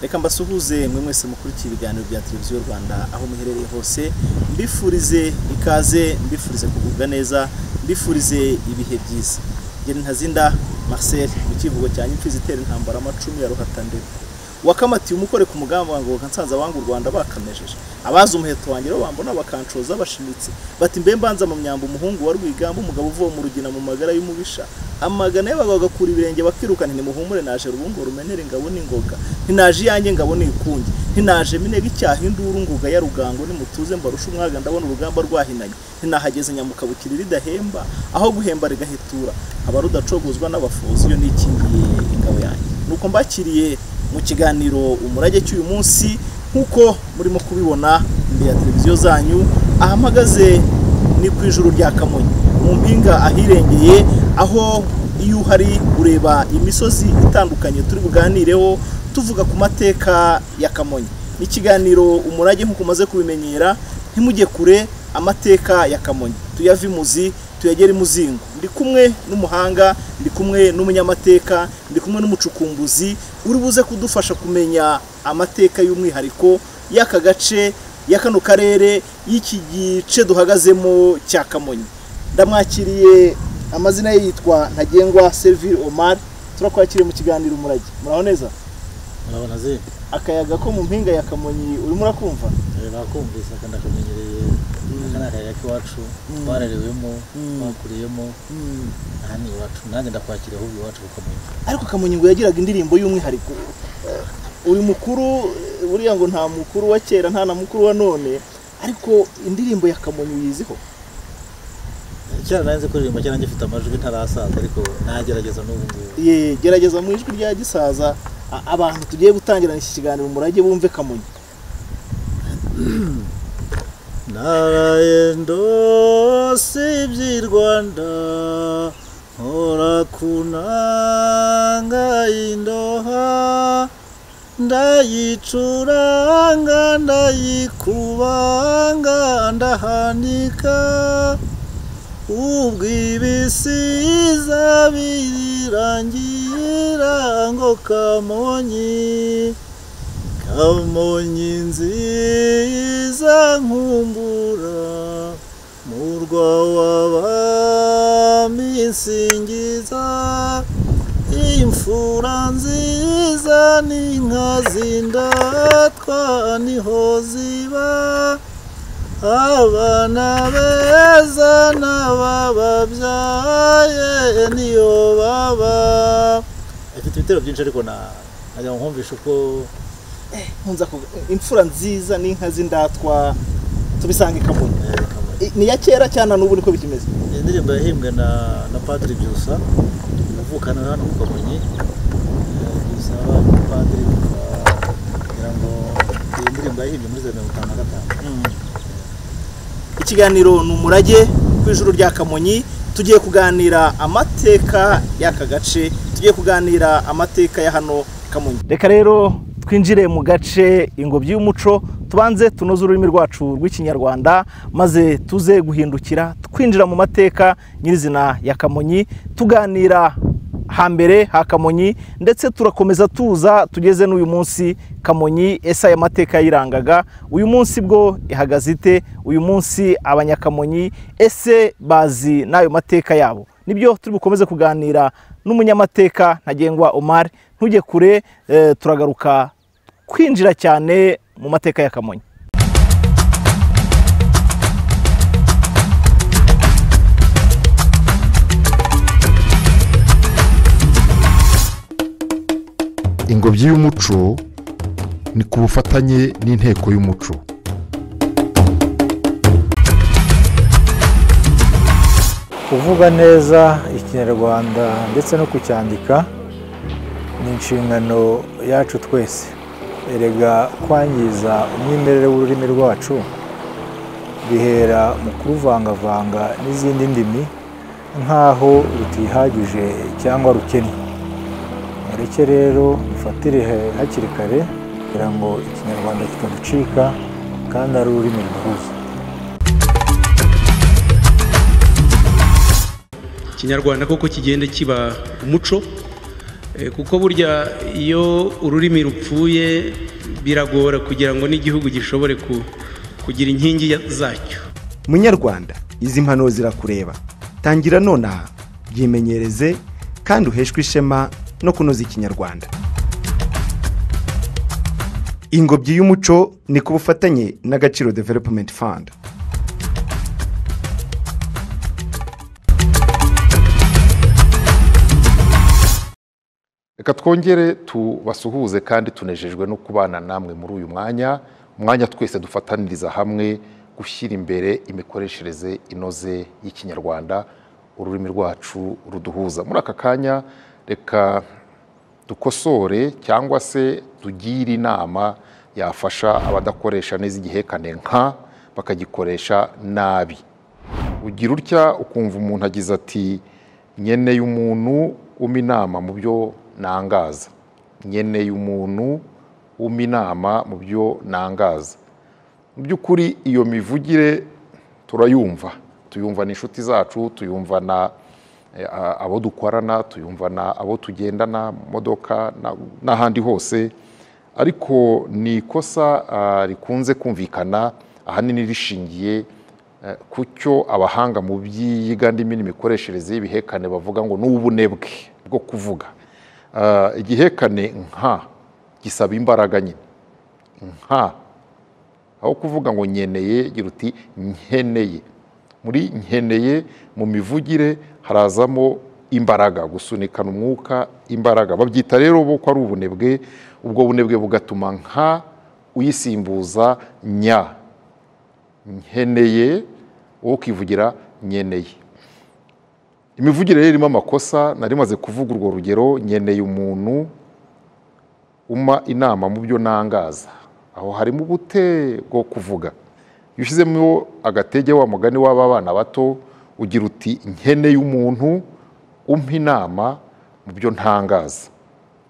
reka mbasuhuze mwe mwese mukurikiye ibiganiro bya televiziyo rwanda aho muherereye hose mbifurize ikaze mbifurize kugubwa neza mbifurize ibihe byiza ngeni ntazinda marcel mu kivugo cya nyimfizi itera intambara amacumu ya ruhatandera wakamatiye umukore ku mugambi wangu nsanze abanga u rwanda bakamejeje abazi umuheto wanjye rero bambona bakancoza bashimitse bati mbe mbanza mu myamba umuhungu wa rwigamba umugabo uvuye mu rugina mu magara y'umubisha amagana ye bagakura ibirenge bakirukana ntimuhumure naje rubungo rumenere ngabo n'ingoga ntinaje iyanjye ngabo n'ikunge ntinaje minega icyaha induru nguga ya rugango nimutuze mbarusha umwaga ndabona urugamba rwahinanye ntinahageze nyamukabukiri ridahemba aho guhemba rigahitura aba rudacogozwa n'abafuzi iyo nikingiye ingabo yanjye nuko mbakiriye mu kiganiro umurage cy'uyu munsi nk'uko murimo kubibona imbere ya televiziyo zanyu ahamagaze ni ku ijuru rya kamonyi mu mpinga ahirengeye aho iyo uhari ureba imisozi itandukanye turi buganireho tuvuga ku mateka ya kamonyi ni ikiganiro umurage nk'uko umaze kubimenyera ntimujye kure amateka ya kamonyi tuyave imuzi tuyagere imuzingo ndi kumwe n'umuhanga ndi kumwe n'umunyamateka ndi kumwe n'umucukumbuzi uri buze kudufasha kumenya amateka y'umwihariko y'aka gace ya kano karere y'iki gice duhagazemo cya kamonyi ndamwakiriye amazina ye yitwa ntagengwa serivire omar turakwakiriye mu kiganiro umurage muraho neza urabona zindi akayaga ko mu mpinga ya kamonyi urimo urakumva bakumvise kandi akamenyereye aka ni akayira k'iwacu Mm. twararewemo Mm. twakuriyemo aha ni iwacu nanjye ndakwakira ahubwo iwacu kukamenya ariko kamonyi ngo yagiraga indirimbo y'umwihariko uri mukuru buriya ngo nta mukuru wa kera nta na mukuru wa none ariko indirimbo ya kamonyi uyiziho kera nanjye kuririmba kera nanjye mfite amajwi ntarasaza ariko nagerageza n'ubu ngubu Ye, gerageza mu ijwi rya gisaza a- abantu tugiye gutangirana iki kiganiro umurage bumve kamonyi naraye ndose iby'i rwanda nkora ku nanga y'indoha ndayicuranga ndayikubanga ndahanika ubwo ibisiza birirangira ngo kamonyi kamonyi nziza nkumbura murwa w'abami nsingiza imfura nziza n'inka zindatwa niho ziba abana beza n'abababyaye niyo baba afite ibitero byinshi ariko na nagira ngo nkumvishe uko nkunza kuvuga, imfura nziza n'inka z'indatwa tubisanga i kamonyi eh, Kamonyi. I- ni iya kera cyane n'ubu niko bikimeze Iyi ndirimbo yahimbwe na na Padiri Byusa uvukana hano ku Kamonyi Eh, Byusa Padiri kugira ngo iyi ndirimbo yahimbwe muri zeru mirongo itanu na gatanu ikiganiro ni umurage ku ijuru rya kamonyi tugiye kuganira amateka y'aka gace tugiye kuganira amateka ya hano kamonyi reka rero twinjire mu gace ingobyi y'umuco tubanze tunoze ururimi rwacu rw'ikinyarwanda maze tuze guhindukira twinjira mu mateka nyirizina ya kamonyi tuganira hambere ha kamonyi ndetse turakomeza tuza tugeze n'uyu munsi kamonyi ese aya mateka yayirangaga uyu munsi bwo ihagaze ite uyu munsi abanyakamonyi ese bazi n'ayo mateka yabo nibyo turi bukomeze kuganira n'umunyamateka ntagengwa omar ntujye kure eh, turagaruka kwinjira cyane mu mateka ya kamonyi ingobyi y'umuco ni ku bufatanye n'inteko y'umuco kuvuga neza ikinyarwanda ndetse no kucyandika ni inshingano yacu twese erega kwangiza umwimerere w'ururimi rwacu bihera mu kuruvangavanga n'izindi ndimi nk'aho rutihagije cyangwa rukennye mureke rero dufatire he- hakiri kare kugira ngo ikinyarwanda kitaducika kandi ari ururimi ruhuza kinyarwanda koko kigende kiba umuco Eh, kuko burya iyo ururimi rupfuye biragora kugira ngo n'igihugu gishobore ku- kugira inkingi ya- zacyo munyarwanda izi mpanuro zirakureba tangira nonaha byimenyereze kandi uheshwe ishema no kunoza ikinyarwanda ingobyi y'umuco ni ku bufatanye n'agaciro development fund reka twongere tubasuhuze kandi tunejejwe no kubana namwe muri uyu mwanya umwanya twese dufataniriza hamwe gushyira imbere imikoreshereze inoze y'ikinyarwanda ururimi rwacu ruduhuza muri aka kanya reka dukosore cyangwa se tugire inama yafasha abadakoresha neza igihekane nka bakagikoresha nabi ugira utya ukumva umuntu agize ati nkeneye umuntu w'uma inama mu byo nangaza nkeneye umuntu w'uma inama mu byo nangaza mu by'ukuri iyo mivugire turayumva tuyumva na inshuti zacu tuyumva na eh, a- abo dukorana tuyumva na abo tugendana mu modoka na- n'ahandi hose ariko ni ikosa ah, rikunze kumvikana ahanini rishingiye Eh, ku cyo abahanga mu by'iyiga ndimi n'imikoreshereze y'ibihekane bavuga ngo ni ubunebwe bwo kuvuga Ah, igihekane nka gisaba imbaraga nyine nka aho kuvuga ngo nkeneye gira uti nkeneye muri nkeneye mu mivugire harazamo imbaraga gusunikana umwuka imbaraga babyita rero bo ko ari ubunebwe ubwo bunebwe bugatuma nka uyisimbuza nya nkeneye wowe ukivugira nkeneye imivugire rero irimo amakosa nari maze kuvuga urwo rugero nkeneye umuntu uma inama mu byo nangaza aho harimo ubute bwo kuvuga iyo ushyizemo agatege wa mugani w'aba bana bato ugira uti nkeneye umuntu umpa inama mu byo ntangaza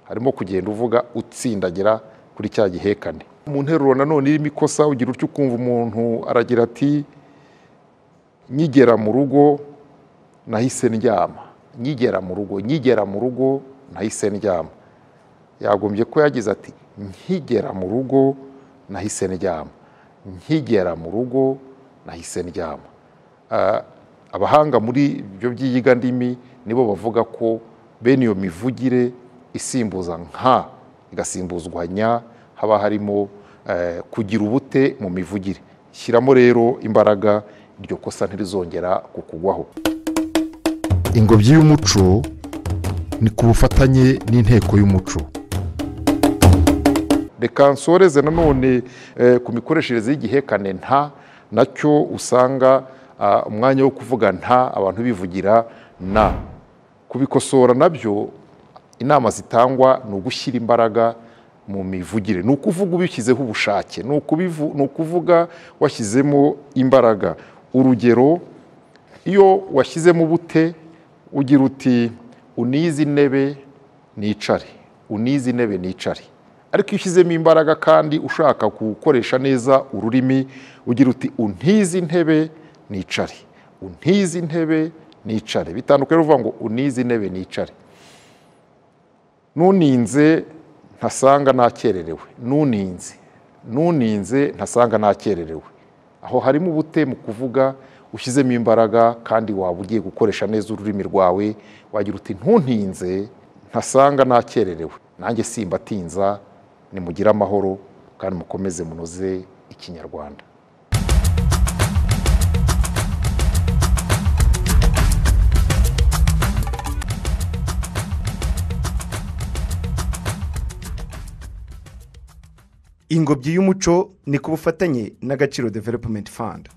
harimo kugenda uvuga utsindagira kuri cya gihekane mu nteruro nanone irimo ikosa ugira utyo ukumva umuntu aragira ati nyigera mu rugo nahise ndyama nyigera mu rugo nyigera mu rugo nahise ndyama yagombye ko yagize ati nkigera mu rugo nahise ndyama nkigera mu rugo nahise ndyama Ah, abahanga muri ibyo byiyiga ndimi nibo bavuga ko bene iyo mivugire isimbuza nka igasimbuzwa nya haba harimo eh, kugira ubute mu mivugire shyiramo rero imbaraga iryo kosa ntirizongera kukugwaho ingobyi y'umuco ni ku bufatanye n'inteko y'umuco reka nsoreze nanone eh, ku mikoreshereze y'igihekane nta nacyo usanga ah, umwanya wo kuvuga nta abantu bivugira na kubikosora nabyo inama zitangwa ni ugushyira imbaraga mu mivugire ni ukuvuga ubishyizeho ubushake ni ukubivu- ni ukuvuga washyizemo imbaraga urugero iyo washyizemo ubute ugira uti unize intebe nicare unize intebe nicare ariko iyo ushyizemo imbaraga kandi ushaka gukoresha neza ururimi ugira uti untize intebe nicare untize intebe nicare bitandukanye no kuvuga ngo unize intebe nicare nuninze ntasanga nakererewe nuninze nuninze ntasanga nakererewe aho harimo ubute mu kuvuga ushyizemo imbaraga kandi waba ugiye gukoresha neza ururimi rwawe wagira uti ntuntinze ntasanga nakererewe nanjye simbatinza nimugire amahoro kandi mukomeze munoze ikinyarwanda ingobyi y'umuco ni ku bufatanye n'agaciro development fund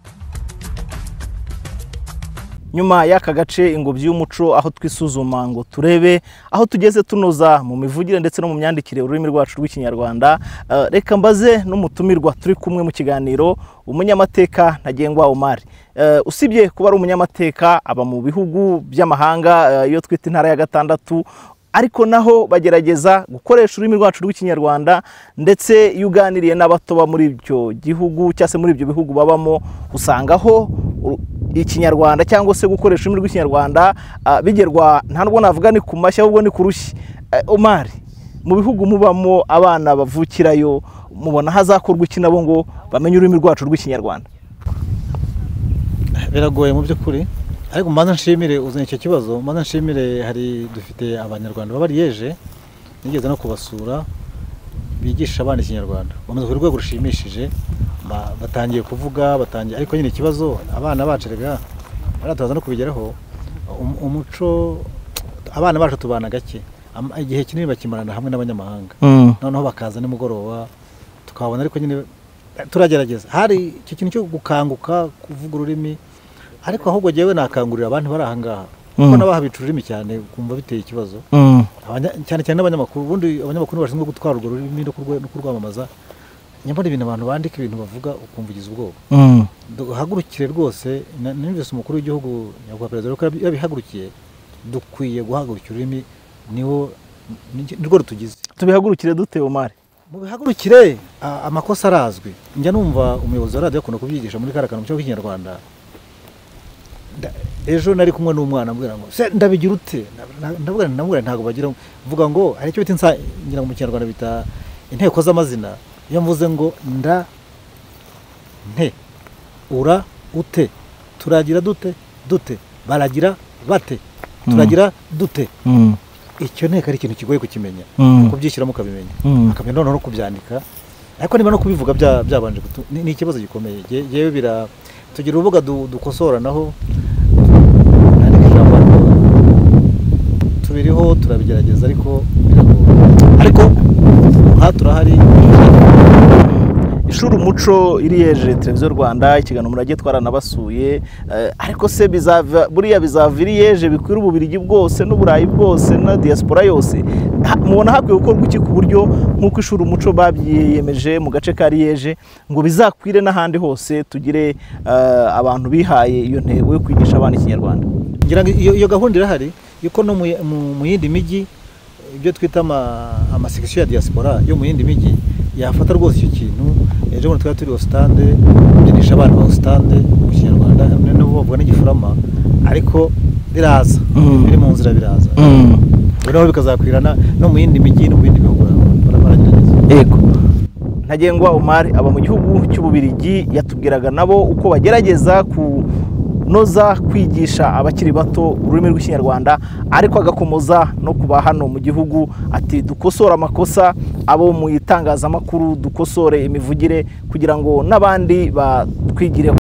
nyuma y'aka gace ingobyi y'umuco aho twisuzuma ngo turebe aho tugeze tunoza mu mivugire ndetse no mu myandikire ururimi rwacu rw'ikinyarwanda Eh, reka mbaze n'umutumirwa turi kumwe mu kiganiro umunyamateka ntagengwa umari usibye kuba ari umunyamateka aba mu bihugu by'amahanga eh, iyo twita intara ya gatandatu ariko naho bagerageza gukoresha ururimi rwacu rw'ikinyarwanda ndetse iyo uganiriye n'abato bo muri ibyo gihugu cyangwa se muri ibyo bihugu babamo usangaho uru- ikinyarwanda cyangwa se gukoresha ururimi rw'ikinyarwanda ah, bigerwa nta nubwo navuga ni ku mashyi ahubwo ni ku rushyi eh, omari mu bihugu mubamo abana bavukirayo mubona hazakorwa iki nabo ngo bamenye ururimi rwacu rw'ikinyarwanda biragoye mu by'ukuri ariko mbanza nshimire uzanye icyo kibazo mbanza nshimire hari dufite abanyarwanda b'abariyeje nigeze no kubasura bigisha abana ikinyarwanda bamaze ku rwego rushimishije ba- batangiye kuvuga batangiye ariko nyine ikibazo abana bacu rega barataza no kubigeraho um- umuco abana bacu tubana gake Am- igihe kinini bakimarana hamwe n'abanyamahanga noneho bakaza nimugoroba tukabona ariko nyine eh, turagerageza hari icyo kintu cyo gukanguka kuvuga ururimi ariko ahubwo jyewe nakangurira abantu bari aha ngaha kuko n'abahabica ururimi cyane kumva biteye ikibazo Abanya- cyane cyane n'abanyamakuru ubundi abanyamakuru bashinzwe gutwara urwo rurimi no kurwa- no kurwamamaza nyamara ibintu abantu bandika ibintu bavuga ukumva ugize ubwoba duhagurukire rwose na- numvise umukuru w'igihugu nyakubahwa perezida w'uko yabi- yabihagurukiye dukwiye guhagurukira ururimi niwo ni- nirwo rutugize tubihagurukire dute omari mubihagurukire a- amakosa arazwi njya numva umuyobozi wa radiyo akunda kubyigisha muri kariya kantu mu kigo cy'ikinyarwanda Nda- ejo nari kumwe n'umwana ambwira ngo se ndabigira ute Na- na- ndabwira nti ndamubwira nti ntabwo bagira mvuga ngo hari icyo bita insa- ngira ngo mu kinyarwanda bita inteko z'amazina iyo mvuze ngo nda nte ura ute turagira dute dute baragira bate turagira dute icyo nteko ari ikintu kigoye kukimenya kubyishyiramo ukabimenya akamenya noneho no kubyandika ariko niba no kubivuga bya- byabanje gutu- ni ni ikibazo gikomeye Jye- yewe bira tugira urubuga du- dukosoranaho nandika ijambo ariko tubiriho turabigerageza ariko biragoye ariko aha turahari ishuri umuco iriyeje televiziyo rwanda ikiganiro murage twaranabasuye eh, ariko se bizava buriya bizava iriyeje bikwira ububirigi bwose n'uburayi bwose na diaspora yose Ha- mubona hakwiye gukorwa iki ku buryo nk'uko ishuri umuco babyiyemeje mu gace ka riyeje ngo bizakwire n'ahandi hose tugire eh, abantu bihaye iyo ntego yo kwigisha abana ikinyarwanda ngira ngo iyo iyo gahunda irahari yuko no mu y- mu- mu yindi mijyi ibyo twita ama- amasekisiyo ya diaspora yo mu yindi mijyi yafata rwose icyo kintu ejo bundi twari turi ositande kubyinisha abana ba ositande mu kinyarwanda n'ubu bavuga n'igifurama ariko biraza biri mu nzira biraza noneho bikazakwirana no mu yindi mijyi no mu bindi bihugu bara- baragerageza yego ntagengwa umari aba mu gihugu cy'ububirigi yatubwiraga nabo uko bagerageza kunoza kwigisha abakiri bato ururimi rw'ikinyarwanda ariko agakomoza no kuba hano mu gihugu ati dukosore amakosa abo mu itangazamakuru dukosore imivugire kugira ngo n'abandi batwigireho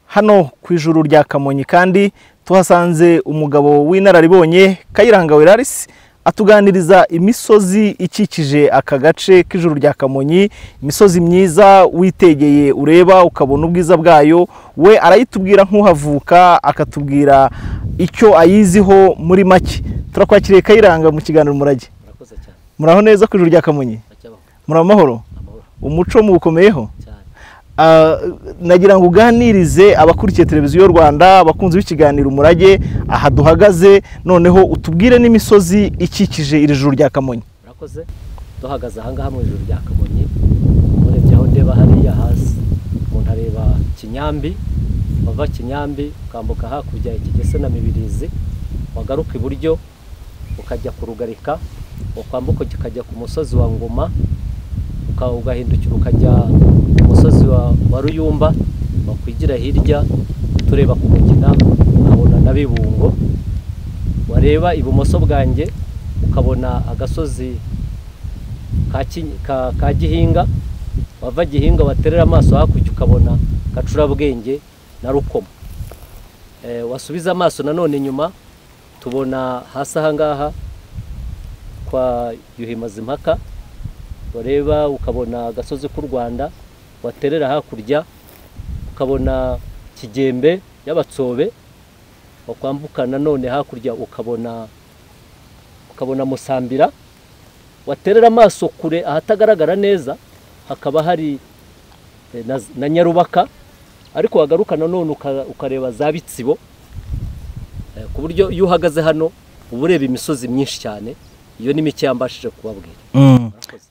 hano ku ijuru rya kamonyi kandi tuhasanze umugabo w'inararibonye kayiranga werarisi atuganiriza imisozi ikikije aka gace k'ijuru rya kamonyi imisozi myiza witegeye ureba ukabona ubwiza bwayo we arayitubwira nk'uhavuka akatubwira icyo ayiziho muri make turakwakiriye kayiranga mu kiganiro umurage muraho neza ku ijuru rya kamonyi muri amahoro umuco muwukomeyeho Ah, nagira ngo uganirize abakurikiye televiziyo rwanda abakunzi b'ikiganiro umurage aha duhagaze noneho utubwire n'imisozi ikikije iri juru rya kamonyi murakoze duhagaze ahangaha mu ijoro rya kamonyi urebye aho ndeba hariya hasi umuntu areba kinyambi wava kinyambi ukambuka hakurya ikigese na mibirizi wagaruka iburyo ukajya ku rugarika ukwambuka ukajya ku musozi wa ngoma uka- ugahindukira ukajya ku musozi wa, wa ruyumba wakwigira hirya tureba ku mugina nkabona na bibungo wareba ibumoso bwanjye ukabona agasozi ka Ki- ka- ka gihinga wava gihinga waterera amaso hakurya ukabona gacurabwenge na rukoma Eh, wasubiza amaso nanone inyuma tubona hasi ahangaha kwa yuhimazimpaka wareba ukabona agasozi k'u rwanda waterera hakurya ukabona kigembe y'abatsobe wakwambuka nanone hakurya ukabona ukabona musambira waterera amaso kure ahatagaragara neza hakaba hari eh, na, na nyarubaka ariko wagaruka nanone uka- ukareba za bitsibo eh, ku buryo iyo uhagaze hano uba ureba imisozi myinshi cyane iyo ni mike yambashije kubabwira Murakoze.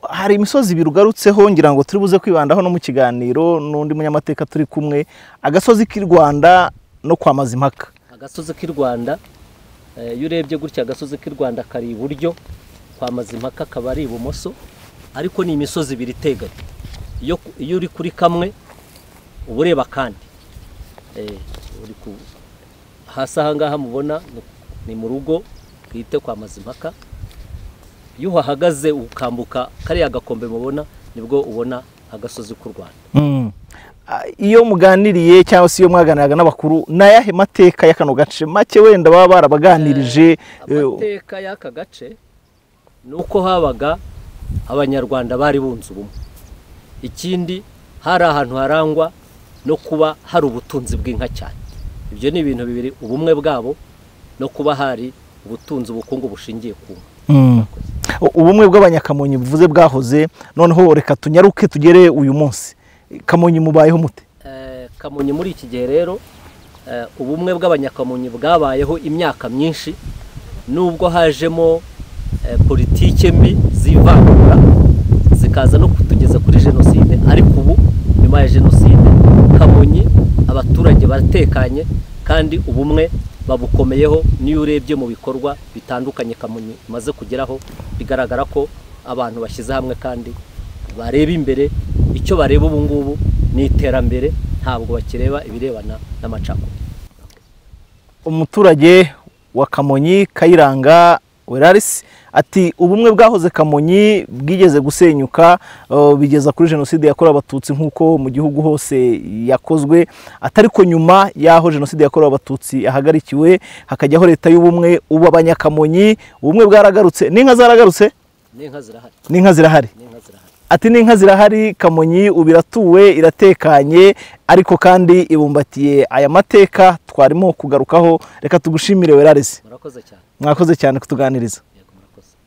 hari imisozi ibiri ugarutseho ngira ngo turi buze kwibandaho no mu kiganiro n'undi munyamateka turi kumwe agasozi k'i rwanda no kwa mazimpaka agasozi k'i rwanda eh, iyo urebye gutya agasozi k'i rwanda kari iburyo kwa mazimpaka kaba ari ibumoso ariko ni imisozi ibiri iteganye iyo iyo uri kuri kamwe uba ureba akandi Eh, uri ku hasi aha ngaha mubona ni- ni mu rugo twite kwa mazimpaka iyo uhahagaze ukambuka kariya gakombe mubona nibwo ubona agasozi k'u rwanda Mm. Ah, iyo muganiriye cyangwa se iyo mwaganiraga n'abakuru ni ayahe mateka y'akano gace make wenda baba barabaganirije eh, amateka y'aka gace ni uko habaga abanyarwanda bari bunze ubumwe ikindi hari ahantu harangwa no kuba hari ubutunzi bw'inka cyane ibyo ni ibintu bibiri ubumwe bwabo no kuba hari ubutunzi ubukungu bushingiye ku nka mm. U- ubumwe bw'abanyakamonyi buvuze bwahoze noneho reka tunyaruke tugere uyu munsi kamonyi mubayeho mute Eh, kamonyi muri iki gihe rero eh, ubumwe bw'abanyakamonyi bwabayeho imyaka myinshi nubwo hajemo eh, politike mbi zivangura zikaza no kutugeza kuri jenoside ariko ubu nyuma ya jenoside kamonyi abaturage baratekanye kandi ubumwe babukomeyeho n'iyo urebye mu bikorwa bitandukanye kamonyi imaze kugeraho bigaragara ko abantu bashyize hamwe kandi bareba imbere icyo bareba ubu ngubu ni iterambere ntabwo bakireba ibirebana n'amacakubiri umuturage wa kamonyi kayiranga werarisi ati ubumwe bwahoze kamonyi bwigeze gusenyuka eh, bigeza kuri jenoside yakorewe abatutsi nk'uko mu gihugu hose yakozwe atari ko nyuma y'aho jenoside yakorewe abatutsi yahagarikiwe hakajyaho leta y'ubumwe ubu abanyakamonyi ubumwe bwaragarutse n'inka zaragarutse n'inka zirahari n'inka zirahari n'inka zirahari ati n'inka zirahari kamonyi ubu iratuwe iratekanye ariko kandi ibumbatiye aya mateka twarimo kugarukaho reka tugushimire werarisi murakoze cyane mwakoze cyane kutuganiriza yego murakoze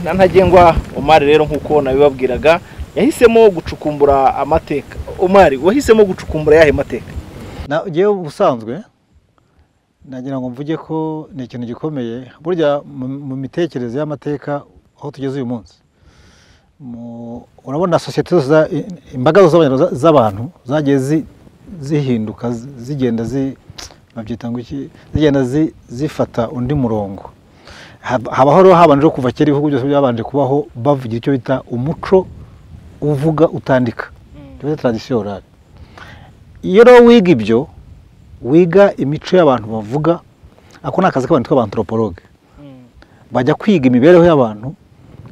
na ntagengwa umari rero nk'uko nabibabwiraga yahisemo gucukumbura amateka umari wahisemo gucukumbura yahe mateka na ngewe ubusanzwe nagira ngo mvuge ko ni ikintu gikomeye burya mu- mu mitekerereze y'amateka aho tugeze uyu munsi Mu- urabona sosiyete zose za- i- imbaga zose z'abanyarwanda- z'abantu zagiye zi- zihinduka zi- zigenda zi- babyita ngo iki zigenda zi- zifata undi murongo Hab- habaho rero habanjeho kuva kera ibihugu byose byabanje kubaho bavugira icyo bita umuco uvuga utandika icyo bita tradisiyo orale iyo rero wiga ibyo wiga imico y'abantu bavuga ako ni akazi k'abantu tw'aba antropologue bajya kwiga imibereho y'abantu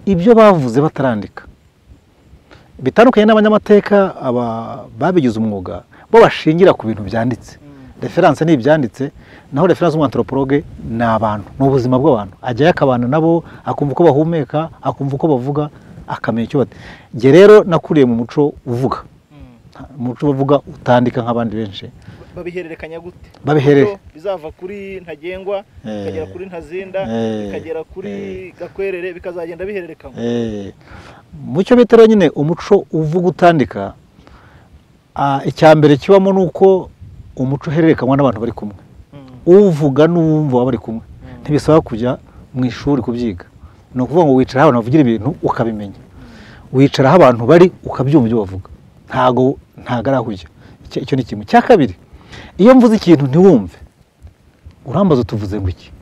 ibyo bavuze batarandika bitandukanye n'abanyamateka aba- babigize umwuga bo bashingira ku bintu byanditse referanse ni ibyanditse naho referanse w'umwantropologue ni abantu ni ubuzima bw'abantu ajyayo akabana nabo akumva uko bahumeka akumva uko bavuga akamenya icyo bata njye rero nakuriye mu muco uvuga umuco uvuga utandika nk'abandi benshi babihererekanya gute Babihere- Ibyo bizava kuri ntagengwa Eh. bikagera kuri ntazenda Eh. bikagera kuri gakwerere bikazagenda bihererekanywa Eh, mu cyo bita rero nyine umuco uvuga utandika ah, icya mbere kibamo ni uko umuco uhererekanywa n'abantu bari kumwe uvuga n'uwumva baba bari kumwe ntibisaba kujya mu ishuri kubyiga ni ukuvuga ngo wicara aho abantu bavugira ibintu ukabimenya wicara aho abantu bari ukabyumva ibyo bavuga ntago ntago ari aho ujya Icyo- icyo ni kimwe cya kabiri iyo mvuze ikintu ntiwumve urambaza utuvuze ngo iki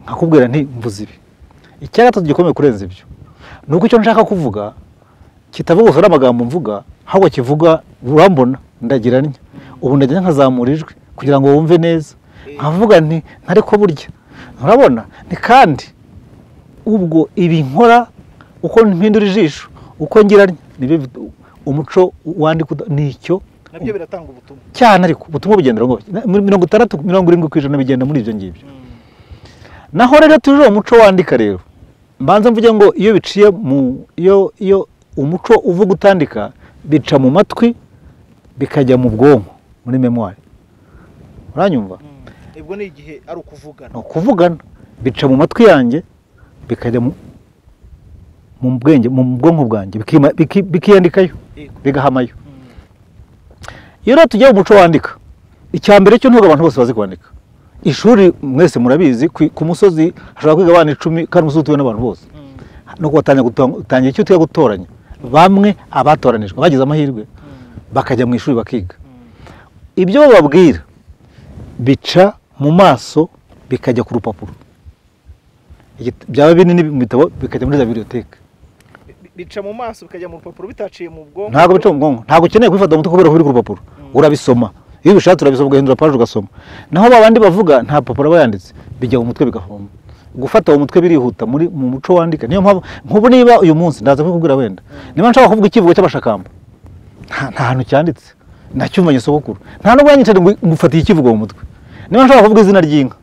nkakubwira nti mvuze ibi icya gatatu gikomeye kurenza ibyo ni uko icyo nshaka kuvuga kitavuga gusa n'amagambo mvuga ahubwo kivuga urambona ndagira ntya ubu ndagira nkazamura ijwi kugira ngo wumve neza nkavuga nti ntariko burya urabona ni kandi ubwo ibi nkora uko mpindura ijisho uko ngira ntya nibyo bita- umuco wandika uda- ni icyo nabyo biratanga ubutumwa cyane ariko ubutumwa bugenda ngo mirongo itandatu mirongo irindwi ku ijana bigenda muri ibyo ngibyo naho rero tuje uwo muco wandika rero mbanza mvuge ngo iyo biciye mu iyo iyo umuco uvuga utandika bica mu matwi bikajya mu bwonko muri memwari uranyumva ubwo ni igihe ari ukuvugana ni ukuvugana bica mu matwi yanjye bikajya mu mu bwenge mu bwonko bwanjye bikima- biki- bikiyandikayo bigahamayo iyo rero tujya mu muco wandika icya mbere cyo ntabwo abantu bose bazi kwandika ishuri mwese murabizi ku ku musozi hashobora kwiga abana icumi kandi umusozi utuwe n'abantu bose nuko watangira guto- utangira icyo tuya gutoranya bamwe abatoranijwe bagize amahirwe bakajya mu ishuri bakiga ibyo bababwira bica mu maso bikajya ku rupapuro Igit- byaba binini mu bitabo bikajya muri za biblioteke bica mu maso bikajya mu rupapuro bitaciye mu bwonko ntabwo bica mu bwonko ntabwo ukeneye kubifata mu mutwe kubera ko biri ku rupapuro urabisoma iyo ubishatse urabisoma ugahindura paje ugasoma naho babandi bavuga nta papuro aba yanditse bijya mu mutwe bigahoma gufata mu mutwe birihuta muri mu muco wandika niyo mpamvu nk'ubu niba uyu munsi ndaza kubikubwira wenda niba nshaka kuvuga ikivugo cy'abashakamba nta nta hantu cyanditse nacyumvanye sogokuru nta nubwo yanyicaje ngo ngufatiye ikivugo mu mutwe niba nshaka kuvuga izina ry'inka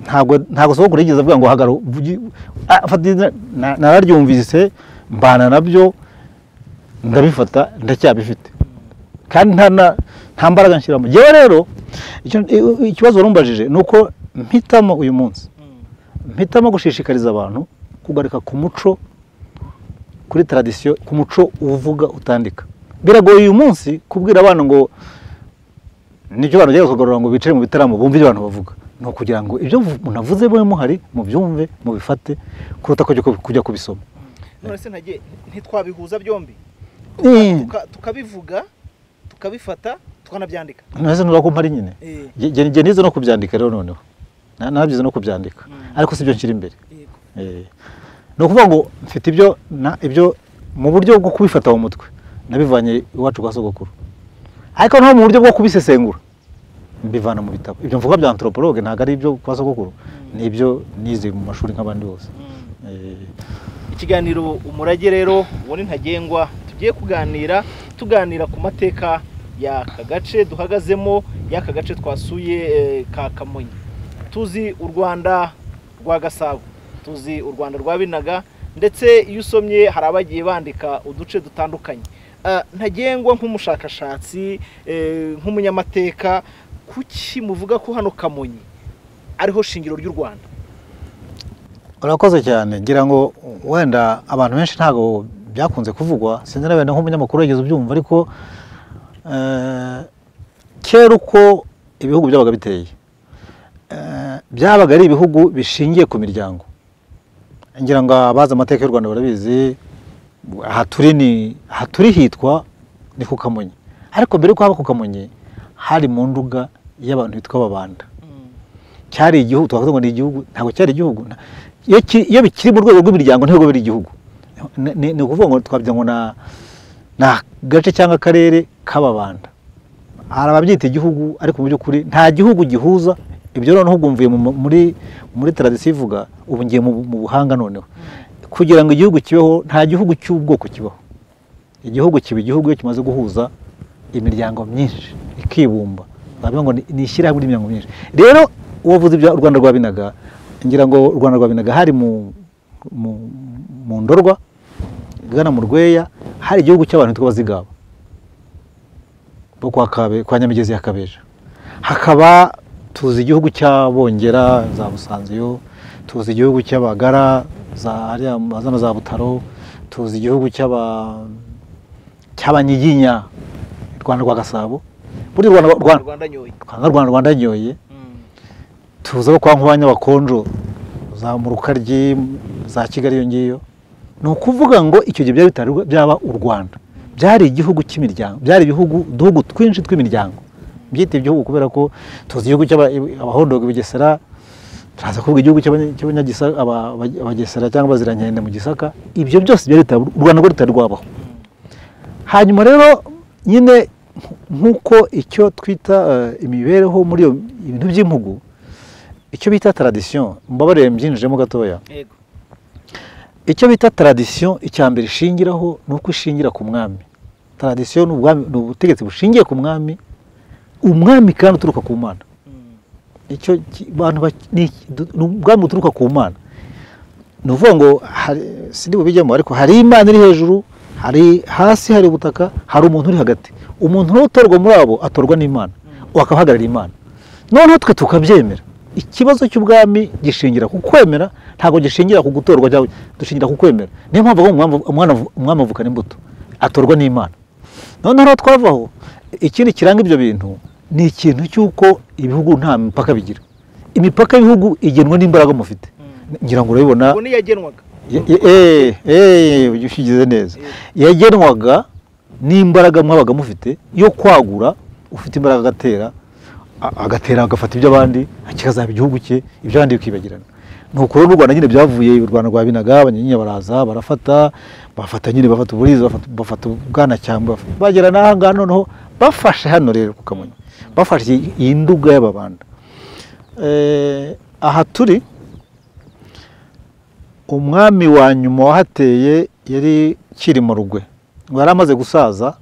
ntabwo ntabwo sogokuru yigeze avuga ngo hagarara uvuge ah, fata izina na- nararyumvise mbana nabyo ndabifata ndacyabifite kandi nta na- nta mbaraga nshyiramo yewe rero icyo- i- ikibazo warumbajije ni uko mpitamo uyu munsi mpitamo gushishikariza abantu kugaruka ku muco kuri taradisiyo ku muco uvuga utandika biragoye uyu munsi kubwira abana ngo nicyo abantu bagiye kugarura ngo bicare mu bitaramo bumve ibyo abantu bavuga ni ukugira ngo ibyo munavuze mube muhari mubyumve mubifate kuruta kujya ku- kujya kubisoma none se ntagiye ntitwabihuza byombi Eh. Tuka- tukabivuga tukabifata tukanabyandika ntese ntuba kumpari nyine Eh. Nge- nge- nge nize no kubyandika rero noneho Na- nabyize no kubyandika ariko sibyo nshyira imbere Yego. Eh. ni ukuvuga ngo mfite ibyo na- ibyo mu buryo bwo kubifata mu mutwe nabivanye iwacu kwa sogokuru ariko naho mu buryo bwo kubisesengura mbivana mu bitabo ibyo mvuga bya anthropologue ntabwo ari ibyo kwa sogokuru ni ibyo nize mu mashuri nk'abandi bose Eh. ikiganiro umurage rero uwo ni ntagengwa tugiye kuganira tuganira ku mateka y'aka gace duhagazemo y'aka gace twasuye eh, ka kamonyi tuzi u rwanda rwa gasabo tuzi u rwanda rwa binaga ndetse iyo usomye hari abagiye bandika uduce dutandukanye Ah, ntagengwa nk'umushakashatsi eh, nk'umunyamateka kuki muvuga ko hano kamonyi ariho shingiro ry'u rwanda urakoze cyane ngira ngo wenda abantu benshi ntabwo byakunze kuvugwa sinzi na wenda nk'umunyamakuru wigeze ubyumva ariko eh, kera uko ibihugu byabaga biteye eh, byabaga ari ibihugu bishingiye ku miryango ngira ngo abazi amateka y'u rwanda barabizi aha turi ni aha turi hitwa ni ku kamonyi ariko mbere y'uko haba ku kamonyi hari mu nduga y'abantu bitwa babanda cyari igihugu twavuga ngo ni igihugu ntabwo cyari igihugu nta- iyo ki- iyo bikiri mu rwego rw'imiryango ntabwo biri igihugu Ni- ni ni ukuvuga ngo twavuga ngo na ni agace cyangwa akarere k'ababanda hari ababyita igihugu ariko mu by'ukuri nta gihugu gihuza ibyo noneho ubwumviye mu- mu- muri muri taradisiyo ivuga ubu ngiye mu mu buhanga noneho kugira ngo igihugu kibeho nta gihugu cy'ubwoko kibaho igihugu kiba igihugu iyo kimaze guhuza imiryango myinshi ikibumba bavuga ngo ni- ni ishyirahamwe ry'imiryango myinshi rero uwo avuze ibya u rwanda rwa binaga ngira ngo u rwanda rwa binaga hari mu mu- mu ndorwa igana mu rweya hari igihugu cy'abantu bitwa abazigaba bo kwa kabe kwa nyamigezi ya kabeja hakaba tuzi igihugu cy'abongera za busanziyo tuzi igihugu cy'abagara za hariya mu- zano za butaro tuzi igihugu cy'aba cy'abanyiginya rwanda rwa gasabo buri rwanda rwanda rwanda nyoye rwanda rwanda rwanda nyoye tuza abo kwa nkubanya bakonjo za mu rukaryi za kigali iyo ngiyo ni ukuvuga ngo icyo gihe byari bitari byaba u rwanda byari igihugu cy'imiryango byari ibihugu uduhugu twinshi tw'imiryango byita igihugu kubera ko tuzi igihugu cy'abahondoga bugesera turaza kuvuga igihugu cy'Abanya- cy'Abanyagisa- aba- aba- abagesera cyangwa abazirankende mu gisaka ibyo byose byari bitari u rwanda rwo rutari rwabaho hanyuma rero nyine nk'uko icyo twita eh, imibereho muri iyo ibintu by'impugu icyo bita taradisiyo mbabarire mbyinjijemo gatoya yego icyo bita taradisiyo icya mbere ishingiraho ni uko ishingira ku mwami taradisiyo ni ubwami- ni ubutegetsi bushingiye ku mwami umwami kandi uturuka ku mana icyo ki- abantu bak- ni du- ni ubwami buturuka ku mana ni ukuvuga ngo hari- sindi bubijyemo ariko hari imana iri hejuru hari hasi hari ubutaka hari umuntu uri hagati umuntu rero utorwa muri abo atorwa n'imana akabahagararira imana noneho twe tukabyemera ikibazo cy'ubwami gishingira ku kwemera ntabwo gishingira ku gutorwa cyangwa dushingira ku kwemera niyo mpamvu bavuga ngo umwana avu- umwami avukana imbuto atorwa n'imana noneho aho twavaho ikindi kiranga ibyo bintu ni ikintu cy'uko ibihugu nta mipaka bigira imipaka y'ibihugu igenwa n'imbaraga mufite ngira ngo urabibona ubwo niyagenwaga ushyigize neza yagenwaga n'imbaraga mwabaga mufite yo kwagura ufite imbaraga agatera a- agatera agafata iby'abandi kikazaba igihugu cye iby'abandi bikibagirana nuko rero u rwanda nyine byavuye u rwanda rwabinaga abanyenya baraza barafata bafata nyine bafata uburiza bafata- bafata ubwanacyambwe baf- bagera n'aha ngaha noneho bafashe hano rero ku kamonyi bafashe iyi- iyi nduga y'ababanda Eh, aha turi umwami wa nyuma wahateye yari Cyilima Rugwe ngo yari amaze gusaza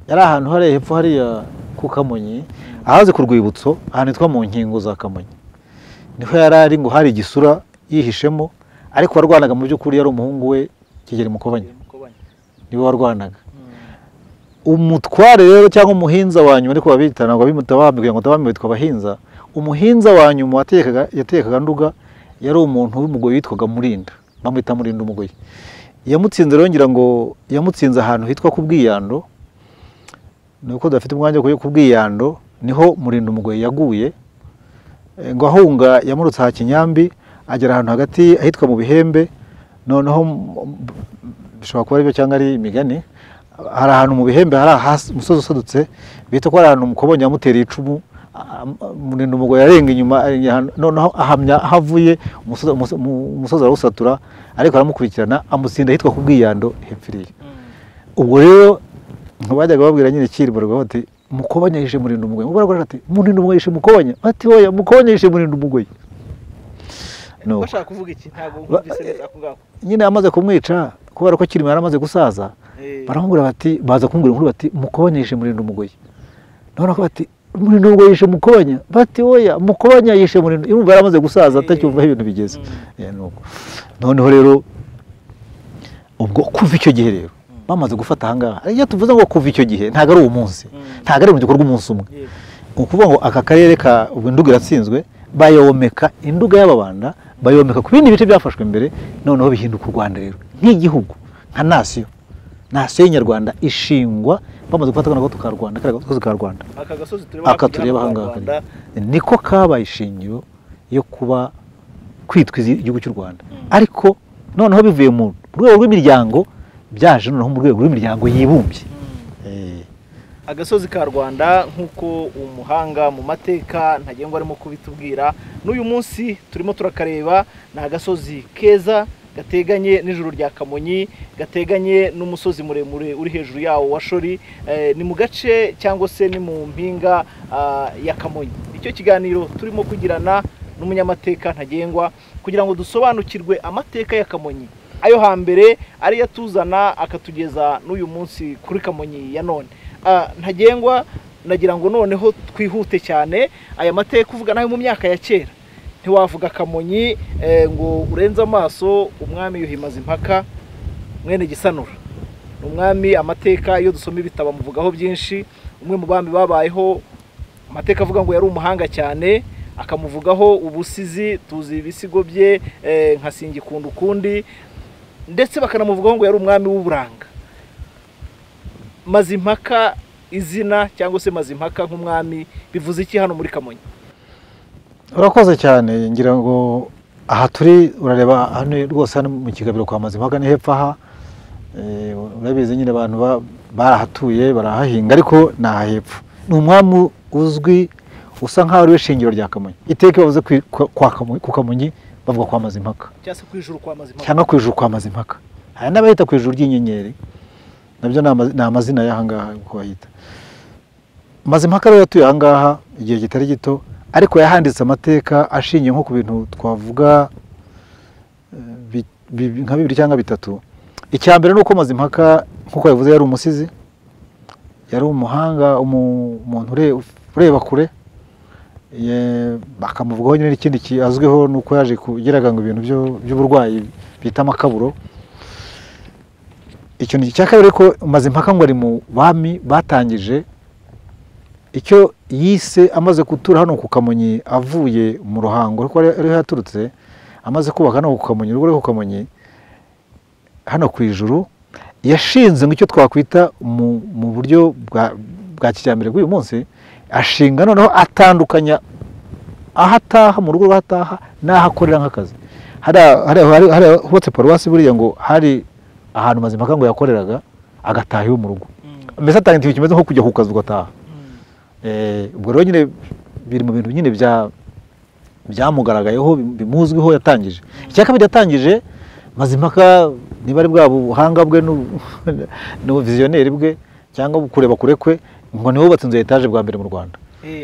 yari ahantu hariya hepfo hariya ku kamonyi ahaze ku rwibutso ahantu hitwa mu nkingo za kamonyi niho yari ari ngo hari igisura yihishemo ariko warwanaga mu by'ukuri yari umuhungu we kigeli mukobanya niwe warwanaga umutware rero cyangwa umuhinza wa nyuma ariko babita ntabwo babimuta abami kugira ngo abami bitwa abahinza umuhinza wa nyuma watekaga yatekaga nduga yari umuntu w'umugoyi witwaga murinda bamwita murinda umugoyi yamutsinze rero ngira ngo yamutsinze ahantu hitwa ku bwiyando ni uko dafite umwanya wo ku bwiyando niho murinda umugoyi yaguye Eh, ngo ahunga yamurutse aha kinyambi agera ahantu hagati ahitwa mu bihembe noneho m- m- bishobora kuba aribyo cyangwa ari imigani hari ahantu mu bihembe hari ahasi umusozi usadutse bita ko hari ahantu umukobonyi yamutereye icumu a- a- murinda umugore yarenga inyuma arengera ahantu, noneho ahamya aho avuye umusozi- umuso- umu- umusozi arawusatura ariko aramukurikirana amutsinda ahitwa ku bwiyando hepfiriya ubwo rero ntibajyaga babwira nyine kiriboroga bati mukobanya yishe murinda umugoyi mubaraga ati murinda umugoyi yishe mukobanya bati oya mukobanya yishe murinda umugoyi Nuko bashaka kuvuga iki ntabwo Ba- wumvise neza ako ngako nyine amaze kumwica kubera ko kirimo yari amaze gusaza Eh. baramubwira bati baza kumbwira inkuru bati mukobanya yishe murinda umugoyi none ko bati murinda umugoyi yishe mukobanya bati oya mukobanya yishe murinda urumva yari amaze gusaza atacyumva aho ibintu bigeze Eh, nuko. noneho rero ubwo kuva icyo gihe rero bamaze gufata ahangaha iyo tuvuze ngo kuva icyo gihe ntabwo ari uwo munsi ntabwo ari mu gikorwa umunsi umwe ni ukuvuga ngo aka karere ka ubwo induga iratsinzwe bayomeka induga y'ababanda bayomeka ku bindi bice byafashwe mbere noneho bihinduka u rwanda rero nk'igihugu nka nasiyo nasiyo y'inyarwanda ishingwa bamaze gufata akana ka rwanda kariya gasozi ka rwanda aka gasozi tureba aka tureba aha ngaha kariya. niko kabaye ishingiro yo kuba kwitwa izi- igihugu cy'u rwanda ariko noneho bivuye mu rwego rw'imiryango byaje noneho mu rwego rw'imiryango yibumbye Eh, agasozi ka rwanda nk'uko umuhanga mu mateka ntagengwa arimo kubitubwira n'uyu munsi turimo turakareba ni agasozi keza gateganye n'ijuru rya kamonyi gateganye n'umusozi muremure uri hejuru yawo wa shori Eh, ni mu gace cyangwa se ni mu mpinga ah, ya kamonyi icyo kiganiro turimo kugirana n'umunyamateka ntagengwa kugira ngo dusobanukirwe amateka ya kamonyi ayo hambere ariyo atuzana akatugeza n'uyu munsi kuri kamonyi ya none Ah, ntagengwa nagira ngo noneho twihute cyane aya mateka uvuga nayo mu myaka ya kera ntiwavuga kamonyi eh, ngo urenze amaso umwami yuhimaza impaka mwene gisanura ni umwami amateka iyo dusoma ibitabo amuvugaho byinshi umwe mu bami babayeho amateka avuga ngo yari umuhanga cyane akamuvugaho ubusizi tuzi ibisigo bye eh, nka singikunda ukundi ndetse bakanamuvugaho ngo yari umwami w'uburanga mazimpaka izina cyangwa se mazimpaka nk'umwami bivuze iki hano muri kamonyi urakoze cyane ngira ngo aha turi urareba hano rwose hano mu kigabiro kwa mazimpaka ni hepfo aha Eh, urabizi nyine abantu ba- barahatuye barahahinga ariko ni aha hepfo ni umwami uzwi usa nk'aho ari we shingiro rya kamonyi iteka bavuze kwi- kwa- kwa Kamonyi- ku kamonyi bavuga kwa mazimpaka cyangwa se ku ijuru kwa mazimpaka cyangwa ku ijuru kwa mazimpaka hari n'abahita ku ijuru ry'inyenyeri nabyo ni ama- ni amazina y'aha ngaha uko bahita mazimpaka rero yatuye aha ngaha igihe kitari gito ariko yahanditse amateka ashingiye nko ku bintu twavuga eh, bi- bi- nka bibiri cyangwa bitatu icya mbere ni uko mazimpaka nk'uko yabivuze yari umusizi yari umuhanga umu- umuntu ure- ureba kure Ye- bakamuvugaho nyine ikindi ki- azwiho ni uko yaje kugeraga ngo ibintu byo- by'uburwayi bita amakaburo ikintu cya kabiri ko maze impaka ngo ari mu bami batangije icyo yise amaze gutura hano ku kamonyi avuye mu ruhango ariko ariho yaturutse amaze kubaka hano ku kamonyi urugo rwo ku kamonyi hano ku ijuru yashinze ngo icyo twakwita mu- mu buryo bwa- bwa kijyambere bw'uyu munsi ashinga noneho atandukanya aho ataha mu rugo rw'aho ataha n'aho akorera nk'akazi hariya- hariya- hariya- hariya hubatse paruwasi buriya ngo hari ahantu mazimpaka ngo yakoreraga agataha iwe mu rugo mbese atanga ikintu kimeze nko kujya ku kazi ugataha Eh, ubwo rero nyine biri mu bintu nyine bya byamugaragayeho bim- bimuzwiho yatangije icya kabiri yatangije mazimpaka niba ari bwa buhanga bwe n'u- n'ubuviziyoneri bwe cyangwa kureba kure kwe ngo niwe wubatse inzu ya etaje bwa mbere mu rwanda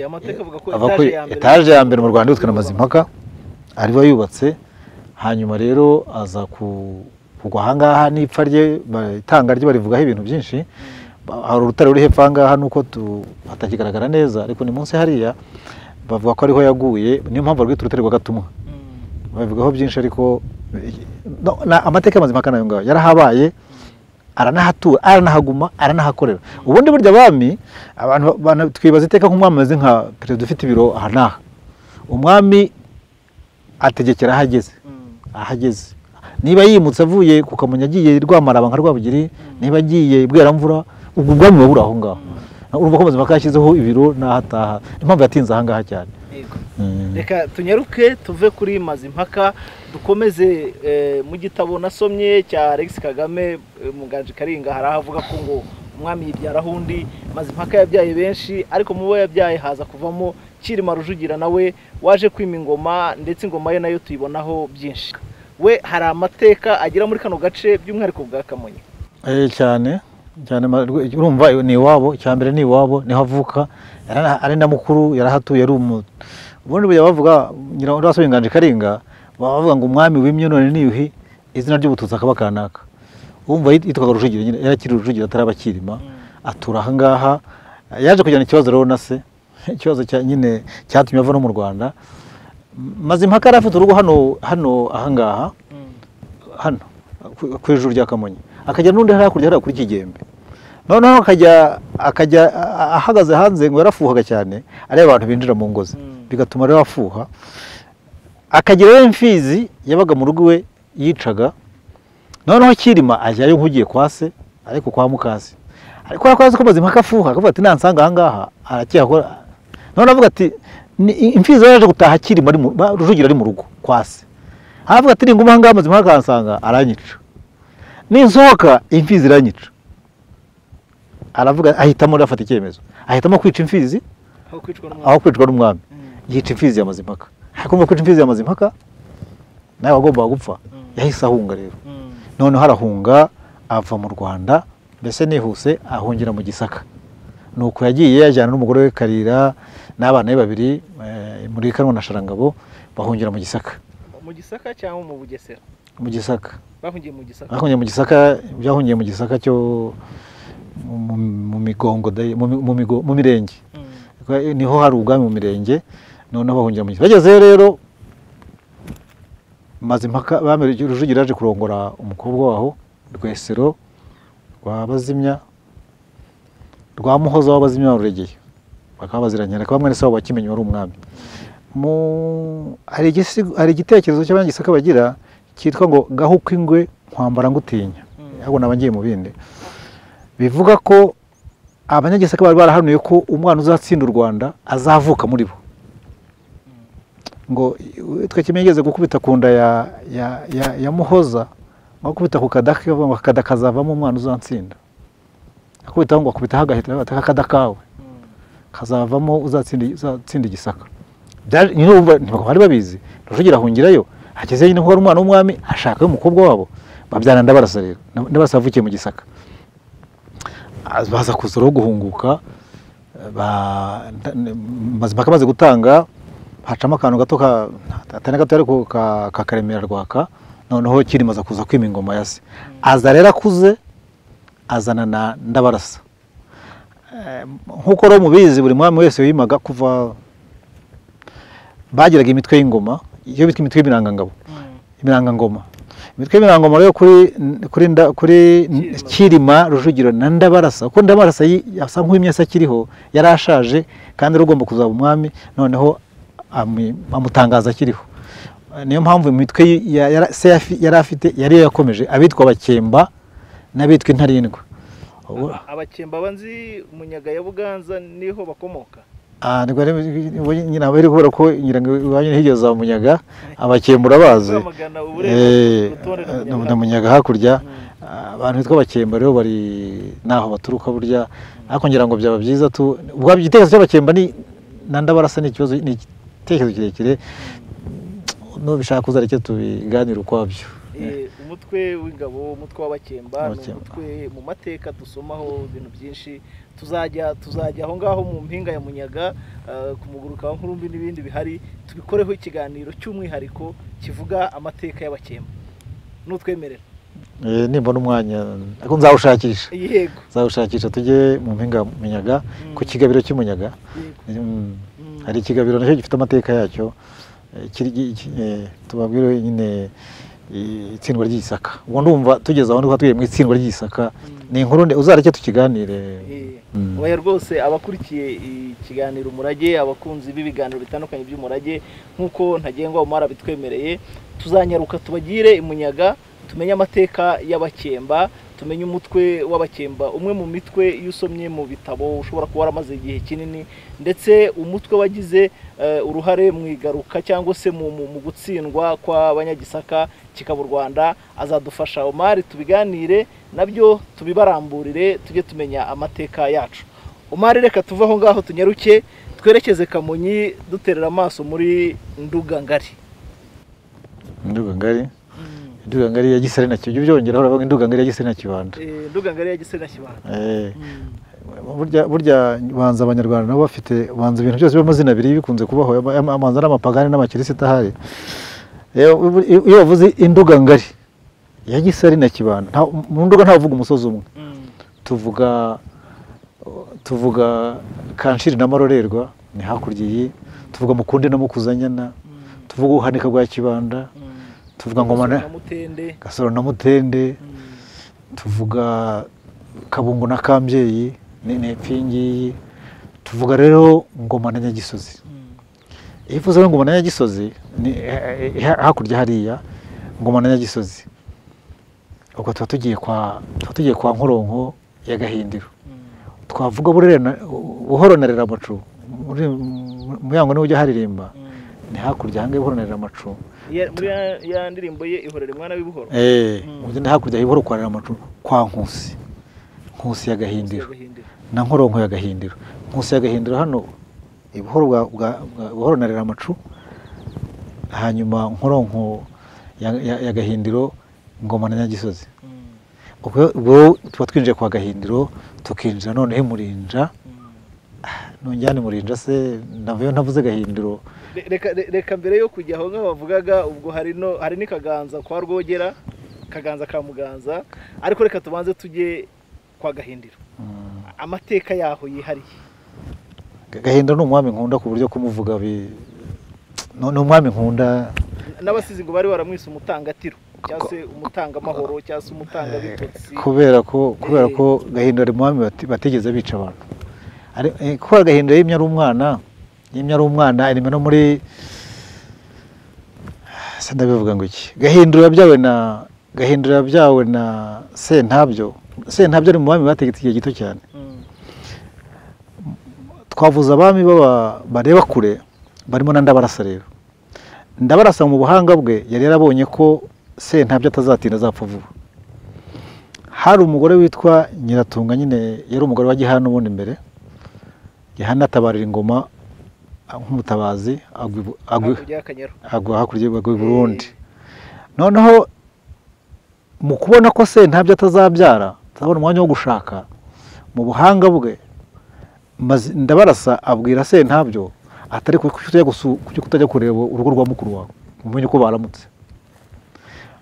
amateka avuga ko ava kuri etaje ya mbere mu rwanda yitwa na mazimpaka ariwe yubatse hanyuma rero aza ku- kugwa ahangaha n'ipfa rye ba- itanga rye barivugaho ibintu byinshi Ba- hari urutare ruri hepfo ahangaha nuko tu- hatakigaragara neza ariko ni munsi hariya bavuga ko ariho yaguye niyo mpamvu barwita urutare rwa gatumwa babivugaho byinshi ariko no, na- amateka ya mazimpaka nayo ngayo yarahabaye aranahatura aranahaguma aranahakorera ubundi burya abami abantu ba- bana- twibaza iteka nk'umwami ameze nka perezida ufite ibiro aha n'aha umwami ategekera aho ageze aho ageze niba yimutse avuye ku kamonyi agiye i rwamaraba nka rwabugiri niba agiye i bweramvura ubwo ubwami buba buri aho ngaho urumva ko mazimpaka yashyizeho ibiro n'aho ataha niyo mpamvu yatinze aha ngaha cyane Mm. reka tunyaruke tuve kuri mazimpaka dukomeze eh, mu gitabo nasomye cya alex kagame eh, muganje karinga hari aho avuga ko ngo umwami yibyaraho undi mazimpaka yabyaye benshi ariko mu bo yabyaye haza kuvamo cyirima rujugira nawe waje kwima ingoma ndetse ingoma ye nayo tuyibonaho byinshi we hari amateka agera muri kano gace by'umwihariko bwa kamonyi Eh, cyane cyane ma- rwe- urumva iyo ni iwabo icya mbere ni iwabo niho avuka yari ana- ari na mukuru yarahatuye ari umuntu ubundi burya bavuga nyirabasabye inganje karinga baba bavuga ngo umwami wimye none niyuhi izina ry'ubututsi akaba kanaka wumva yit- yitwaga rujugira nyine yari akiri rujugira ataraba kirima atura ahangaha yaje kujyana ikibazo rero na se ikibazo cya nyine cyatumye ava no mu rwanda M- mazimpaka yari afite urugo hano hano ahangaha hano ku- ku ijuru rya kamonyi akajya n'undi hari hakurya hariya kuri kigembe noneho akajya akajya a- a- ahagaze hanze ngo yarafuhaga cyane areba abantu binjira mu ngo ze bigatuma rero afuha akagira rero imfizi yabaga mu rugo iwe yicaga noneho kirima ajyayo nk'ugiye kwa se ariko kwa mukase ariko kwa se komaze impaka afuha akavuga ati nansanga ahangaha aracyakora noneho avuga ati "Ni- imfizi yaje gutaha kirima ari mu ba- rujugira ari mu rugo kwa se aravuga ati ninguma ahangaha amaze impaka akansanga aranyica ninsohoka imfizi iranyica aravuga ahitamo rero afata icyemezo ahitamo kwica imfizi aho kwicwa n'umwami aho kwicwa n'umwami yica imfizi ya mazimpaka hakumva kwica imfizi ya mazimpaka nawe wagombaga gupfa yahise ahunga rero noneho arahunga ava mu rwanda mbese nihuse ahungira mu gisaka nuko yagiye yajyana n'umugore we karira n'abana be babiri eh, muri kanwa na sharangabo bahungira mu gisaka mu gisaka cyangwa mu bugesera mu gisaka bahungiye mu gisaka bahungiye mu gisaka byahungiye mu gisaka cyo mu- mu- mu migongo dayi- mu mi- mu migo- mu mirenge Kwa- niho hari ubwami mu mirenge noneho bahungira mu gisaka bagezeyo rero mazimpaka bamere rujugira yaje kurongora umukobwa waho rwesero rwa bazimya rwa muhoza w'abazimya wa ruregeye bakaba baziranye ariko bamwe n'ise wabo bakimenye wari umwami mu hari igisigo- hari igitekerezo cy'abanyagisaka bagira cyitwa ngo gaho uko ingwe nkwambara ngutinya ahubwo naba ngiye mu bindi bivuga ko abanyagisaka bari barahanuye ko umwana uzatsinda u rwanda azavuka muri bo ngo twe kimwe yigeze gukubita ku nda ya, ya, ya, ya muhoza ngo akubita ku kadaka akavuga ngo aka kadaka kazavamo umwana uzatsinda akubitaho ngo akubitaho agahita ati aka kadaka kawe kazavamo uzatsinda uzatsinda igisaka Byaje- nyine urumva ntabwo bari babizi rujugira ahungirayo hagezeyo nyine kuko ari umwana w'umwami ashakayo umukobwa wabo babyarana ndabarasa rero Nda- ndabarasa yavukiye mu gisaka Az- baza kuza rero guhunguka ba- nda- n- mazimpaka amaze gutanga hacamo akantu gato ka- atari gato ariko ka- ka karemera rwaka noneho kirima aza kuza kwima ingoma ya se aza rero akuze azana na ndabarasa Eh, nk'uko rero mubizi buri mwami wese wimaga kuva bagiraga imitwe y'ingoma iyo bitwa imitwe y'ibirangangabo ibirangangoma imitwe y'ibirangangoma rero kuri kuri nda, kuri kirima rujugiro na ndabarasa kuko ndabarasa yi- asa nk'uw'imyasa akiriho yari ashaje kandi rero ugomba kuzaba umwami noneho ami- amutangaza akiriho niyo mpamvu imitwe ye- ya- yara- se yafi- yari afite yari yakomeje abitwa abakemba n'abitwa intarindwa Ubu- abakemba banzi munyaga ya buganza niho bakomoka Ah, nibwo rero ubu nyine aba ari kubera ko ngira ngo iwanyu ni hirya za munyaga abakembura bazi Rwamagana, Eh, Uburengo, urutonde na na- Munyaga. na munyaga hakurya Ah, abantu bitwa abakemba rero bari naho baturuka burya ariko ngira ngo byaba byiza tu ubwabyo igitekerezo cy'abakemba ni na ndabarasa ni ikibazo ni igitekerezo kirekire nubishaka uzareke tubiganire ukwabyo Eh, umutwe w'ingabo umutwe w'abakemba ni Abakemba. umutwe mu mateka dusomaho ibintu byinshi tuzajya tuzajya aho ngaho mu mpinga ya munyaga eh, ku muguruka wa nkurumbi n'ibindi bihari tubikoreho ikiganiro cy'umwihariko kivuga amateka y'abakemba nutwemerera Eh, nimbona umwanya ariko nzawushakisha yego nzawushakisha tujye mu mpinga ya munyaga ku kigabiro cy'umunyaga yego Mm. Mm. hari ikigabiro nacyo gifite amateka yacyo eh, kiri gi- eh, tubabwire nyine eh, itsindwa ry'isaka ubwo ndumva tugeze aho nibwo tugiye mu itsindwa ry'isaka ni inkuru nde uzareke tukiganire Eh, Mm. oya rwose abakurikiye ikiganiro umurage abakunzi b'ibiganiro bitandukanye by'umurage nk'uko ntagengwa umara bitwemereye tuzanyaruka tubagire imunyaga tumenye amateka y'abakemba tumenye umutwe w'abakemba umwe mu mitwe iyo usomye mu bitabo ushobora kuba waramaze igihe kinini ndetse umutwe wagize eh, uruhare mu igaruka cyangwa se mu, mu, mu gutsindwa kw'abanyagisaka kikaba u rwanda azadufasha omari tubiganire nabyo tubibaramburire tujye tumenya amateka yacu omari reka tuve aho ngaho tunyaruke twerekeze kamonyi duterera amaso muri nduga ngari induga ngari induga ngari ya gisare na kibanda byongera uravuga induga ngari ya gisare na kibanda Eh, nduga ngari ya gisere na kibanda Eh, burya burya banza abanyarwanda nabo bafite banza ibintu byose by'amazina abiri bikunze kubaho ama- ama- amanza n'amapagani n'amakirisita ahari Eh, ubu- iyo bavuze induga ngari ya gisare na kibanda nta- mu nduga ntavuga umusozi umwe tuvuga tuvuga kanshiri na marorerwa ni hakurya iyi tuvuga mukunde na mukuzanyana tuvuga ubuhanika bwa kibanda tuvuga ngoma na Na mutende gasoro na mutende tuvuga kabungo na kambyeyi ni ni epfo iyi ngiyi tuvuga rero ngoma na nyagisozi iyo uvuze rero ngoma na nyagisozi ni eh, eh, hakurya hariya ngoma na nyagisozi ubwo tuba tugiye kwa tuba tugiye kwa nkoronko ya gahindiro twavuga burera na- buhoro na reramacu muri mu yango niwe ujya haririmba ni hakurya ahangaha buhoro na reramacu Ya- muri ya- ya ndirimbo ye ihorere mwana w'ibuhoro Eh, ugenda hakurya y'iburo kwa Ramacu kwa Nkusi. Nkusi ya Gahindiro Gahindiro. na Nkoronko ya Gahindiro. Nkusi ya Gahindiro hano ibuhoro bwa bwa- bwa- buhoro na Ramacu hanyuma Nkoronko ya, ya, ya Gahindiro ngoma na Nyagisozi. Ubwo ubwo tuba twinjiye kwa Gahindiro tukinjira noneho imurinja nongera murinja se navayo ntavuze Gahindiro Re- reka re- reka mbere yo kujya aho ngaho bavugaga ubwo hari no hari n'ikaganza kwa rwogera kaganza ka muganza ariko reka tubanze tujye kwa gahindiro amateka yaho yihariye Gahindiro ni umwami nkunda ku buryo kumuvuga bi ni ni umwami nkunda n'abasizi ngo bari baramwise umutangatiro cyangwa se umutangamahoro cyangwa se umutangabitotsi kubera ko kubera Eh. ko gahindura umwami bati- batigeze bica abantu Ari- eh, kubera gahindura yimye ari umwana yimye ari umwana arimo no muri se ndabivuga ngo iki gahindura byawe na gahindura byawe na sentabyo sentabyo ari mu bami bategetse igihe gito cyane twavuze abami baba bareba kure barimo na ndabarasa rero ndabarasa mu buhanga bwe yari yarabonye ko sentabyo atazatinda azapfa vuba hari umugore witwa nyiratunga nyine yari umugore wa gihana ubundi mbere gihana atabarira ingoma ah, nk'umutabazi agwa ibu- agwa- hakurya y'akanyaru agwa hakurya y'u- agwa i burundi noneho mu kubona ko se ntabyo atazabyara atabona umwanya wo gushaka mu buhanga bwe maze- ndabarasa abwira se ntabyo atari ku- kuki utajya gusu- kuki kutajya kureba urugo rwa mukuru wawe umenye ko baramutse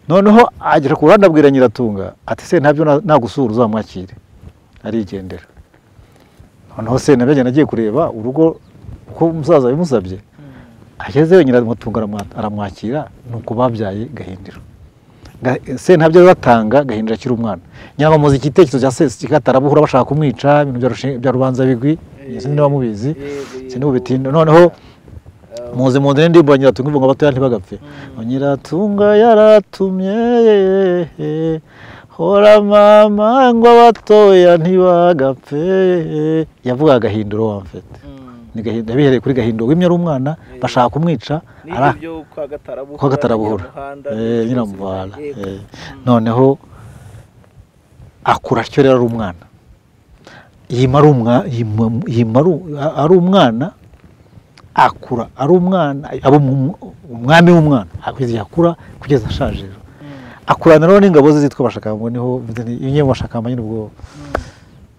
noneho agera ku ruhande abwira nyiratunga ati se ntabyo na- nagusura uzamwakire arigendera noneho se nabyo agenda agiye kureba urugo uko umusaza yabimusabye agezeyo nyiratunga aramwa- aramwakira ni uko babyaye gahindiro Ga- se ntabyo rero batanga gahindiro akiri umwana nyamara muzi igitekerezo cya se kigatara buhura bashaka kumwica ibintu bya rushe- bya rubanza bigwi sinzi niba mubizi sinzi bitinda noneho muzi mu nzu n'indirimbo ya nyiratunga ivuga ngo abatoya ntibagapfe nyiratunga yaratumye hora mama ngo abatoya ntibagapfe yavugaga gahinduro wamfete ni gahindura bihereye kuri gahinduro wimye ari umwana bashaka kumwica ara- kwa gatarabuhura Eh, nyiramuhara Eh, noneho akura atyo rero ari umwana yima ari umwa- yima- yima ari u- a- ari umwana akura ari umwana aba umu- umwami w'umwana kugeza igihe akura kugeza ashaje rero akurana rero n'ingabo ze zitwa abashakamba niho imwe mu bashakamba nyine ubwo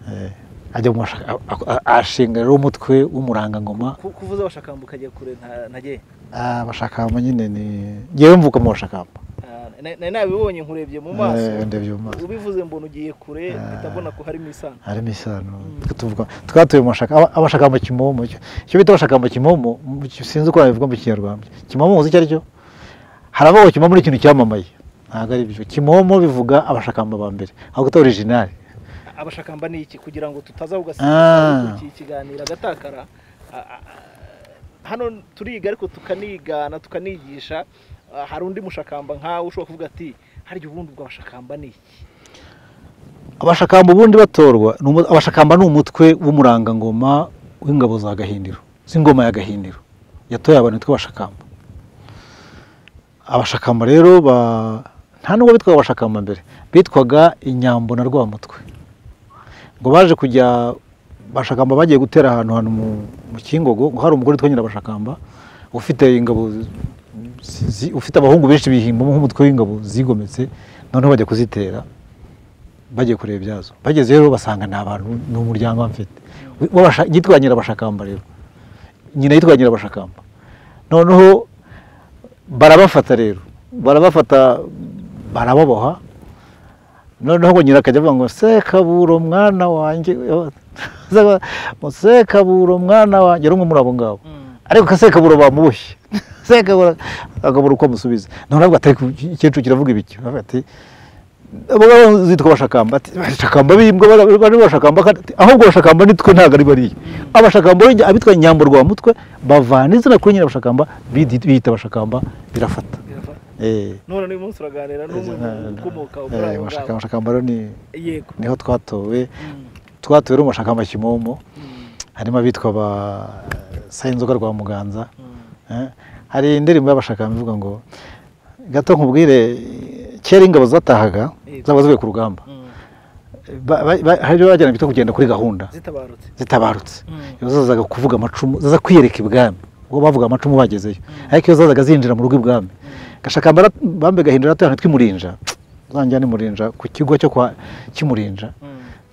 eh, ajya mu bashaka a- a- ashinga rero umutwe w'umurangangoma kuvuza abashakamba ukajya kure nta- ntagiye Ah, abashakamba nyine ni ngewe mvuka mu bashakamba Ah, na- nari nabibonye nkurebye mu Eh, maso ndebye mu maso ubivuze mbona ugiye kure mpita mbona ko harimo isano harimo isano tuvuga twatuye mu bashaka aba- abashakamba kimomo icyo icyo bita abashakamba kimomo mu- sinzi uko babivuga mu kinyarwanda kimomo uzi icyo ari cyo hari abavuga kimomo ni ikintu cyamamaye ntabwo ari byo kimomo bivuga abashakamba ba mbere ahubwo atari orijinali abashakamba ni iki kugira ngo tutaza Ah. kugasimbuka iki kiganiro agatakara Ah, ah, hano turiga ariko tukanigana tukanigisha Ah, hari undi mushakamba nkawe ushobora kuvuga ati harya ubundi ubwo abashakamba ni iki abashakamba ubundi batorwa ni umu- abashakamba ni umutwe w'umurangangoma w'ingabo za gahindiro z'ingoma ya gahindiro yatoye abantu bitwa abashakamba abashakamba rero ba nta nubwo bitwaga abashakamba mbere bitwaga inyambo na rwamutwe ngo baje kujya abashakamba bagiye gutera ahantu hantu mu- mu kingogo ngo hari umugore witwa nyirabashakamba ufite ingabo zi- zi- ufite abahungu benshi bihimbamo nk'umutwe w'ingabo zigometse noneho bajya kuzitera bagiye kureba ibyazo bagezeyo rero basanga nta bantu ni umuryango mfite yitwa nyirabashakamba rero nyina yitwa nyirabashakamba noneho barabafata rero barabafata barababoha noneho ngo nyina akajya avuga ngo sekaburo mwana wanjye sekaburo mwana wanjye rumwe muri abo ngabo ariko kasekaburo bamuboshye sekaburo akabura uko amusubiza noneho avuga ati ikecuru kiravuga ibiki Avuga ati abo ngabo zitwa abashakamba ati abashakamba bimbwa bari- bari abashakamba kandi ati, ahubwo abashakamba nitwe ntabwo ari bariya abashakamba b'injya- abitwa nyambo rwa mutwe bavana izina kuri nyina abashakamba bidi- biyita abashakamba birafata eh none uyu munsi uraganira n'umwe mu ukomoka muri Eh, abo abashaka- ngabo abashakamba rero ni yego niho twatowe twatowe rero mu bashakamba kimomo harimo abitwa ba sayinzoga rwa muganza Eh, hari indirimbo y'abashakamba ivuga ngo gato nkubwire kera ingabo zatahaga zaba zivuye ku rugamba Ba- ba- ba- hari ibyo bajyana bita kugenda kuri gahunda zitabarutse zitabarutse iyo zazaga kuvuga amacumu zaza kwiyereka ibwami ubwo bavuga amacumu bagezeyo ariko iyo zazaga zinjira mu rugo ibwami gashakamba ara- bambe gahindura atuye ahantu tw'imurinja zanjya n'imurinja ku kigo cyo kwa cy'imurinja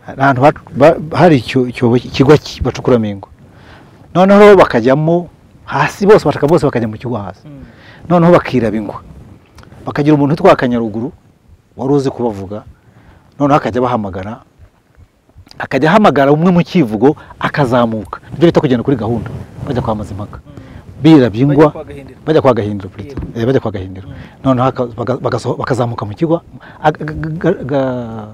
hari ahantu ha- ba- hari icyo- icyobo ikigo ki- bacukuramo ingo noneho bakajyamo hasi bose bashaka bose bakajya mu kigo hasi noneho bakiraba ingwa bakagira umuntu witwa kanyaruguru wari uzi kubavuga noneho akajya abahamagara akajya ahamagara umwe mu kivugo akazamuka ibyo bita kugenda kuri gahunda bajya kwa mazimpaka birabya ingwa Bajya kwa Gahindiro. bajya kwa gahindiro plutôt. Eh, bajya kwa gahindiro noneho aka- baga- bagaso- bakazamuka mu kigo aga- ga- ga- ga-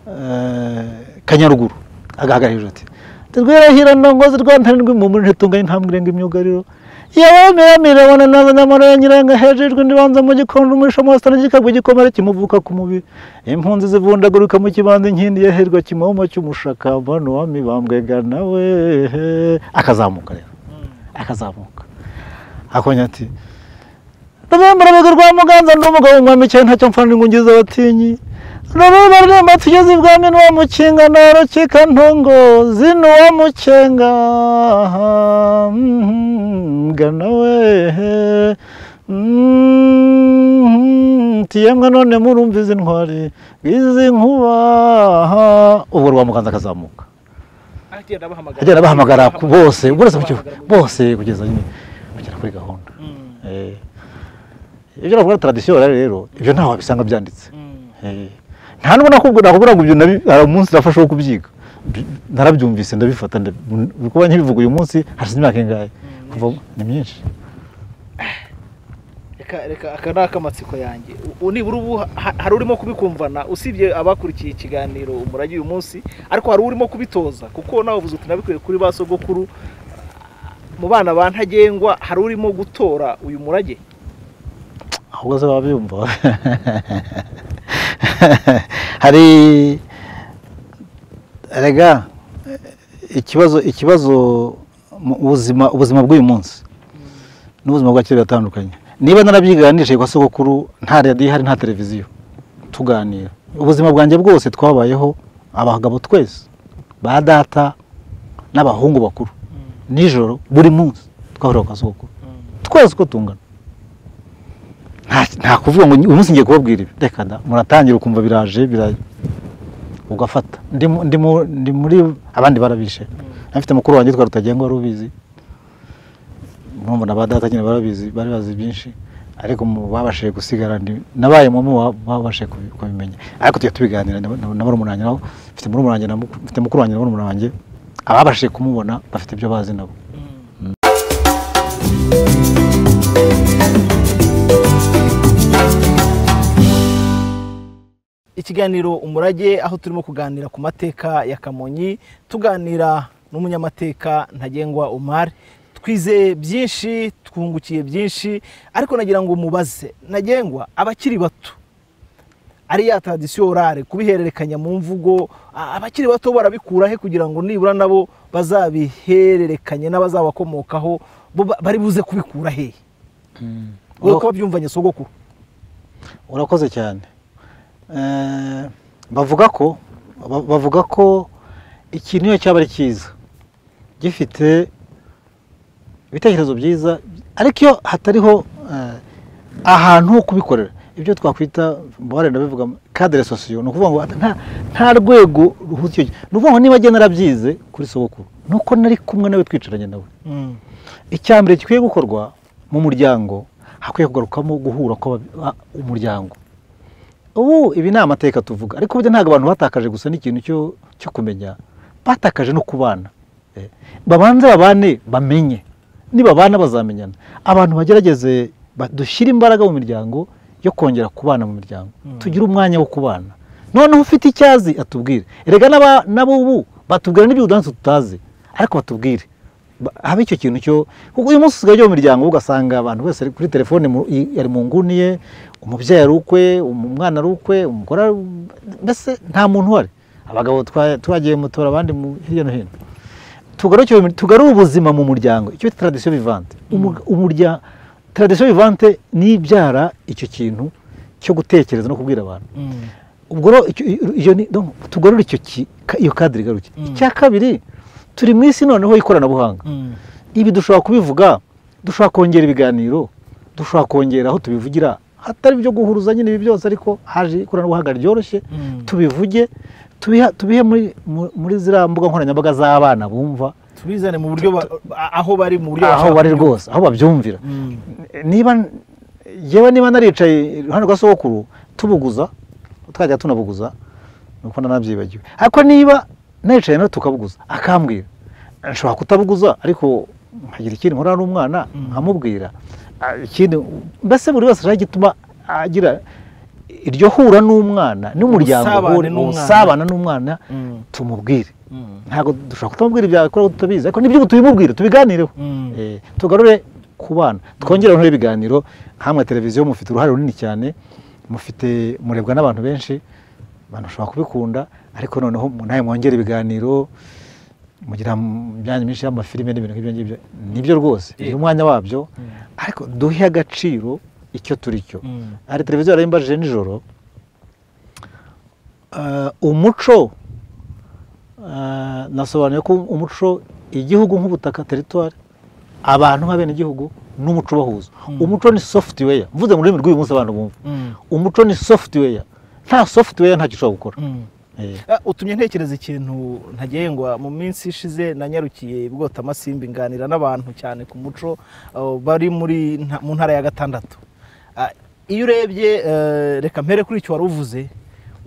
eh, kanyaruguru agahagarara hejuru ati turwirahira ndongozi rwantarindwi mu muri ntitunga intambwe irenga imyugariro yawemeramire wana naza nyamara ya nyiranga hejejwe ndibanza mu gikondo umwisho mosita n'igikagwa igikomere kimuvuka ku mubiri impunzi zivundaguruka mu kibanza inkindi yaherwa kimomo cy'umushaka mbano wami bambwega nawe akazamuka rero akazamuka akonya ati rubamba rubaga rwa muganza ndi umugabo umwami cyane ntacyo mfana ingungiza abatinyi rubamba ruremba tugeze ibwami n'uwa mukinga na rukika ntongo zino uwa mukenga gana wehe tiyemwe none murumva izi ntwari izi nkuba ubwo rwa muganza akazamuka agenda abahamagara agenda bahamagara ku bose bose mu kigo- bose kugeza nyine bagera kuri gahunda Eh, ibyo navuga tradisiyo rero ibyo ntaho wabisanga byanditse Eh, nta nubwo nakubwira nakubwira ngo ibyo nabi- hari umunsi nafashe wo kubyiga Bi- narabyumvise ndabifata nda- mu- kuba nkibivuga uyu munsi hashize imyaka ingahe kuva ni myinshi reka reka reka aka ni ak'amatsiko yanjye ubu nibura ubu ha- hari urimo kubikumvana usibye abakurikiye ikiganiro umurage uyu munsi ariko hari urimo kubitoza kuko nawe uvuze uti nabikuye kuri ba sogokuru mu bana ba ntagengwa hari urimo gutora uyu murage ahubwo se baba biyumva hari erega ikibazo ikibazo mu buzima ubuzima bw'uyu munsi n'ubuzima bwa kera biratandukanye niba narabyiga nicaye kwa sogokuru nta radiyo ihari nta televiziyo tuganira ubuzima bwanjye bwose twabayeho abagabo twese ba data n'abahungu bakuru nijoro buri munsi twahurira kwa sogokuru twese uko tungana nta- nta kuvuga ngo uyu munsi ngiye kubabwira ibi reka da muratangira ukumva biraje biraje ugafata Ndi mu- ndi mu- ndi muri abandi barabishe nafite mukuru wanjye twari rutagengwa wari ubizi murumuna ba data nyine barabizi bari bazi byinshi ariko mu babashije gusigara ndi nabaye mu mu babashije kubi- kubimenya ariko tujya tubiganira na na- na murumuna wanjye nabo mfite murumuna wanjye na mukuru- mfite mukuru wanjye na murumuna wanjye ababashije kumubona bafite ibyo bazi nabo ikiganiro umurage aho turimo kuganira ku mateka ya kamonyi tuganira n'umunyamateka ntagengwa umar twizeye byinshi twungukiye byinshi ariko nagira ngo mubaze ntagengwa abakiri bato ari ya tradisiyo orare kubihererekanya mu mvugo a- abakiri bato barabikura he kugira ngo nibura nabo bazabihererekanye n'abazabakomokaho bo ba- bari buze kubikura hehe wowe ko babyumvanye sogokuru urakoze cyane Eh, bavuga ko ba- bavuga ko ikintu iyo cyaba ari cyiza gifite ibitekerezo byiza ariko iyo hatariho eh, ahantu ho kubikorera ibyo twakwita barenda bivuga kadere sosiyo ni ukuvuga ngo nta- nta rwego ruhuza icyo gihe ni ukuvuga ngo niba njye narabyize kuri sogokuru ni uko nari kumwe nawe twicaranye nawe icya mbere gikwiye gukorwa mu muryango hakwiye kugarukamo guhura kw'umuryango ubu ibi ni amateka tuvuga ariko burya ntabwo abantu batakaje gusa n'ikintu cyo- cyo kumenya batakaje no kubana Eh, babanze babane bamenye nibabana bazamenyana abantu bagerageze ba- dushyire imbaraga mu miryango yo kongera kubana mu miryango tugire umwanya wo kubana noneho ufite icyazi atubwire erega n'aba- n'abubu batubwira n'iby'udansi tutazi ariko batubwire Ba- haba icyo kintu cyo kuko uyu munsi usigaye ujya mu miryango ugasanga abantu bose ari kuri telefone mu- i- ari mu nguni ye umubyeyi ari ukwe um- umwana ari ukwe umugore ari u- mbese nta muntu uhari abagabo twa- twagiye mutora abandi mu- hirya no hino tugarukire mu- tugarure ubuzima mu muryango icyo bita tradisiyo vivante umuryango tradisiyo vivante nibyara icyo kintu cyo gutekereza no kubwira abantu ubwo rero icyo- iyo ni donc tugarure icyo ki- ka- iyo kadire igaruke icya kabiri turi mu isi noneho y'ikoranabuhanga ibi dushobora kubivuga dushobora kongera ibiganiro dushobora kongera aho tubivugira hatari ibyo guhuruza nyine ibi byose ariko haje ikoranabuhanga ryoroshye tubivuge tubiha- tubihe muri, mu- muri ziriya mbuga nkoranyambaga z'abana bumva tubizane mu buryo ba- a- aho bari mu buryo aho bashaka bari kubyumva. rwose aho babyumvira niba yewe niba naricaye iruhande rwa sogokuru tubuguza twajya tunabuguza nuko nanabyibagiwe ariko niba naricaye nawe tukabuguza akambwira nshobora kutabuguza ariko nkagira ikindi nkora n'umwana nkamubwira Ah, ikindi mbese buri wese ashaka igituma agira iryo hura n'umwana n'umuryango Ubusabane uhura, n'umwana. ubusabane n'umwana tumubwire ntabwo dushobora kutamubwira ibyawe kuko tutabizi ariko nibyo tubimubwire tubiganireho Eh, tugarure ku bana twongere noneho ibiganiro hamwe televiziyo mufite uruhare runini cyane mufite murebwa n'abantu benshi abantu bashobora kubikunda ariko noneho mu- nawe mwongere ibiganiro mugira mu myanya myinshi y'amafilime n'ibintu nk'ibyo ngibyo nibyo rwose bigira umwanya wabyo ariko duhe agaciro icyo turi cyo hari televiziyo yarayimbajije nijoro Eh, umuco eh, nasobanuye ko umuco igihugu nk'ubutaka teritwari abantu nk'abenegihugu n'umuco ubahuza umuco ni software mvuze mu rurimi rw'uyu munsi abantu bumva umuco ni software nta software ntacyo ushobora gukora Eh. Ah, utumye ntekereza ikintu ntagengwa mu minsi ishize nanyarukiye amasimbi nganira n'abantu cyane ku muco ah, bari muri nta- mu ntara ya gatandatu Ah, iyo urebye eh, reka mpere kuri icyo wari uvuze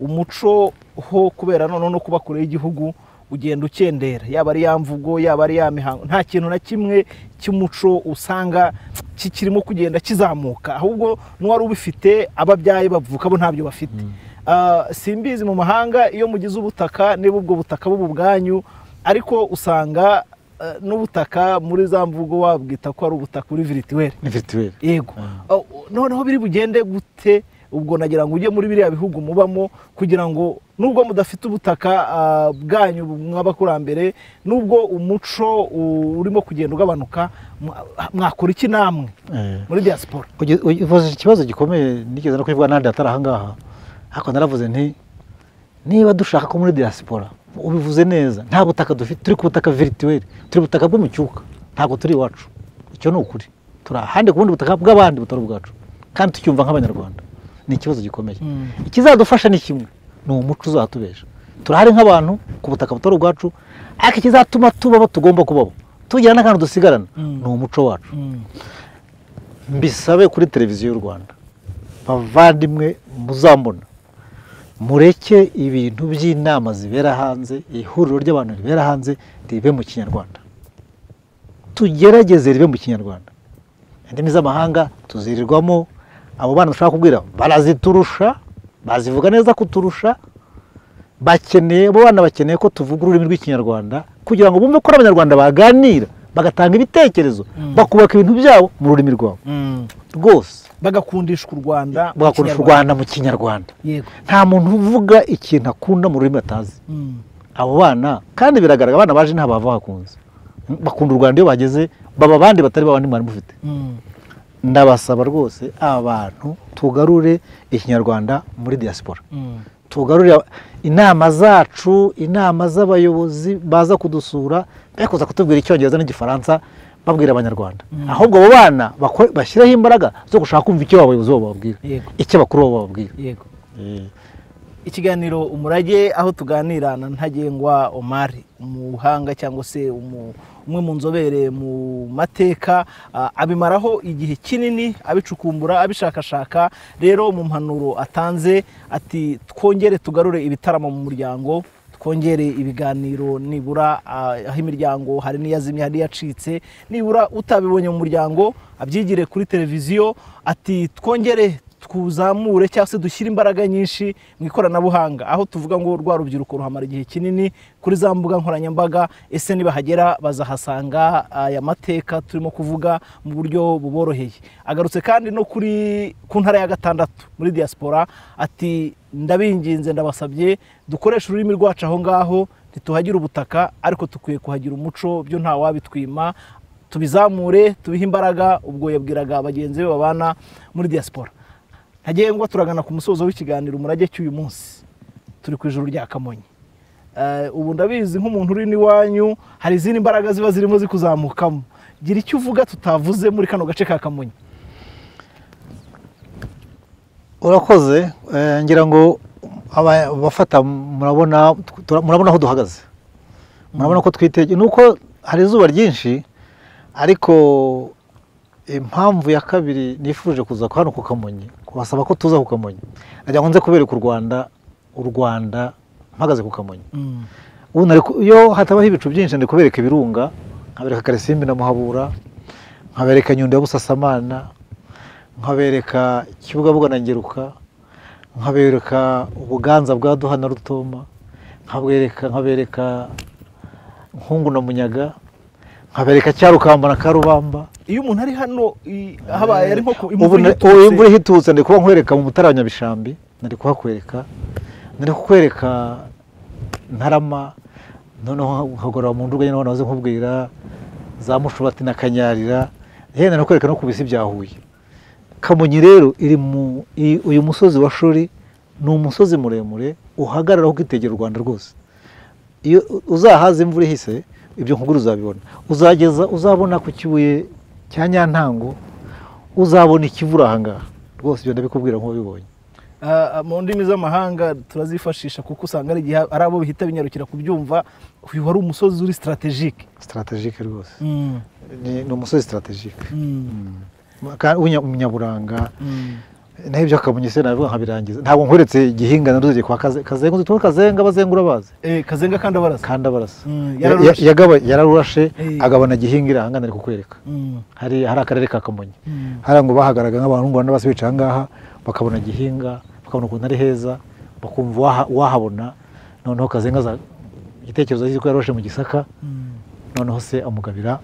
umuco ho kubera noneho no kuba kure y'igihugu ugenda ukendera yaba ari ya mvugo yaba ari ya mihango nta kintu na kimwe cy'umuco usanga kikirimo kugenda kizamuka ahubwo n'uwari ubifite ababyaye bavuka bo ntabyo bafite Ah, simbizi mu mahanga iyo mugize ubutaka niba ubwo butaka buba ubwanyu ariko usanga eh, n'ubutaka muri za mvugo wabwita ko ari ubutaka uri virituweri mituweli yego Oh, noneho biri bugende gute ubwo nagira ngo ujye muri biriya bihugu mubamo kugira ngo nubwo mudafite ubutaka ah, bwanyu mw'abakurambere nubwo umuco u- urimo kugenda ugabanuka mwa- mwakora iki namwe muri diaspora Uge- uge- uvuze ikibazo gikomeye nigeze no kubivuga n'ahandi hatari ahangaha ariko naravuze nti niba dushaka ko muri diaspora ubivuze neza nta butaka dufite turi ku butaka virituweli turi butaka bwo mu cyuka ntabwo turi iwacu icyo ni ukuri turi ahandi ku bundi butaka bw'abandi butari ubwacu kandi tucyumva nk'abanyarwanda ni ikibazo gikomeye ikizadufasha ni kimwe ni umuco uzatubesha turahari nk'abantu ku butaka butari ubwacu ariko ikizatuma tuba abo tugomba kubaho tugira n'akantu dusigarana ni umuco wacu mbisabe kuri televiziyo y'u rwanda bavandimwe muzambona mureke ibintu by'inama zibera hanze ihuriro ry'abantu ribera hanze ribe mu kinyarwanda tugerageze ribe mu kinyarwanda indimi z'amahanga tuzirirwamo abo bana dushaka kubwira baraziturusha bazivuga neza kuturusha bakeneye abo bana bakeneye ko tuvuga ururimi rw'ikinyarwanda kugira ngo bumve ko ari abanyarwanda baganira bagatanga ibitekerezo bakubaka ibintu byabo mu rurimi rwabo rwose bagakundishwa u rwanda mu bagakoresha u Kinyarwanda. rwanda mu kinyarwanda yego nta muntu uvuga ikintu akunda mu rurimi atazi Mm. abo bana kandi biragaragara abana baje nta bava hakunze bakunda u rwanda iyo bageze baba abandi batari babandi mwari mufite Mm. ndabasaba rwose abantu tugarure ikinyarwanda muri diaspora Mm. tugarurira inama zacu inama z'abayobozi baza kudusura be kuza kutubwira icyongereza n'igifaransa babwira abanyarwanda ahubwo abo bana bako- bashyireho imbaraga zo gushaka kumva icyo abayobozi babo bababwira Yego. icyo abakuru babo bababwira yego ikiganiro umurage aho tuganira na ntagengwa Omar umuhanga cyangwa se umu- umwe mu nzobere mu mateka ah, abimaraho igihe kinini abicukumbura abishakashaka rero mu mpanuro atanze ati twongere tugarure ibitaramo mu muryango twongere ibiganiro nibura ah, aho imiryango hari n'iyazimye hari n'iyacitse nibura utabibonye mu muryango abyigire kuri televiziyo ati twongere twuzamure cyangwa se dushyire imbaraga nyinshi mu ikoranabuhanga aho tuvuga ngo rwa rubyiruko ruhamara igihe kinini kuri za mbuga nkoranyambaga ese nibahagera bazahasanga aya mateka turimo kuvuga mu buryo buboroheye agarutse kandi no kuri ku ntara ya gatandatu muri diaspora ati ndabinginze ndabasabye dukoreshe ururimi rwacu aho ngaho ntituhagire ubutaka ariko dukwiye kuhagira umuco byo nta wabitwima tubizamure tubihe imbaraga ubwo yabwiraga bagenzi be babana muri diaspora ntagengwa turagana ku musozo w'ikiganiro umurage cy'uyu munsi turi ku ijuru rya kamonyi Eh, ubu ndabizi nk'umuntu uri n'iwanyu hari izindi mbaraga ziba zirimo zikuzamukamo gira icyo uvuga tutavuze muri kano gace ka kamonyi urakoze eh, ngira ngo aba- abafata murabona tura- murabona aho duhagaze murabona ko twitege nuko hari izuba ryinshi ariko impamvu ya kabiri nifuje kuza hano ku kamonyi kubasaba ko tuza ku kamonyi nagira ngo nze kubereka u rwanda u rwanda mpagaze ku kamonyi ubu nari ku- iyo hatabaho ibicu byinshi ndi kubereka ibirunga nkabereka karisimbi na muhabura nkabereka nyundo ya busasamana nkabereka kibugabuga na ngeruka nkabereka ubuganza bwa duha na rutoma nkabereka nkabereka nkungu na munyaga nkabereka cyarukamba na karubamba iyo umuntu ari hano i- habaye ari nko ku ubu imvura na- ubu imvura ihitutse, ihitutse ndi kuba nkwereka mu mutara wa nyabishambi nari kuhakwereka nari kukwereka ntarama noneho nkagorora mu nduga nyine waze nkubwira za mushubati na kanyarira yewe nari kukwereka no ku bisi bya huye kamonyi rero iri mu i- uyu musozi wa shuri ni umusozi muremure uhagararaho ukitegera u rwanda rwose iyo u- uzahaza imvura ihise ibyo nkuguru uzabibona uzageza uzabona ku kibuye cya nyantango uzabona ikivura ahangaha rwose ibyo ndabikubwira nk'ubibonye ah, ah, mu ndimi z'amahanga turazifashisha kuko usanga ari igihe ari abo bihita binyarukira kubyumva uyu wari umusozi uri strategike sitarategike rwose Mm, ni ni umusozi sitarategike mm, Ka- w'inya- umunyaburanga mm. naho ibyo akamonyi se nabivuga nkabirangiza ntabwo nkweretse igihinga naruzi kwa Kaze- kazenga uzi tuwe kazenga abazengura abazi Eh, kazenga kandi abaraza kandi abarasa Mm, Ya- yararurashe. ya- yagaba- yararurashe Eh. agabana gihinga irahangana ari kukwereka Mm, hari hari akarere ka kamonyi mm. hariya ngo bahagaraga nk'abantu ngo bose bicaye ahangaha bakabona gihinga bakabona ukuntu ari heza bakumva waha- wahabona noneho kazenga aza igitekerezo cy'uko yaroshe mu gisaka noneho se amugabira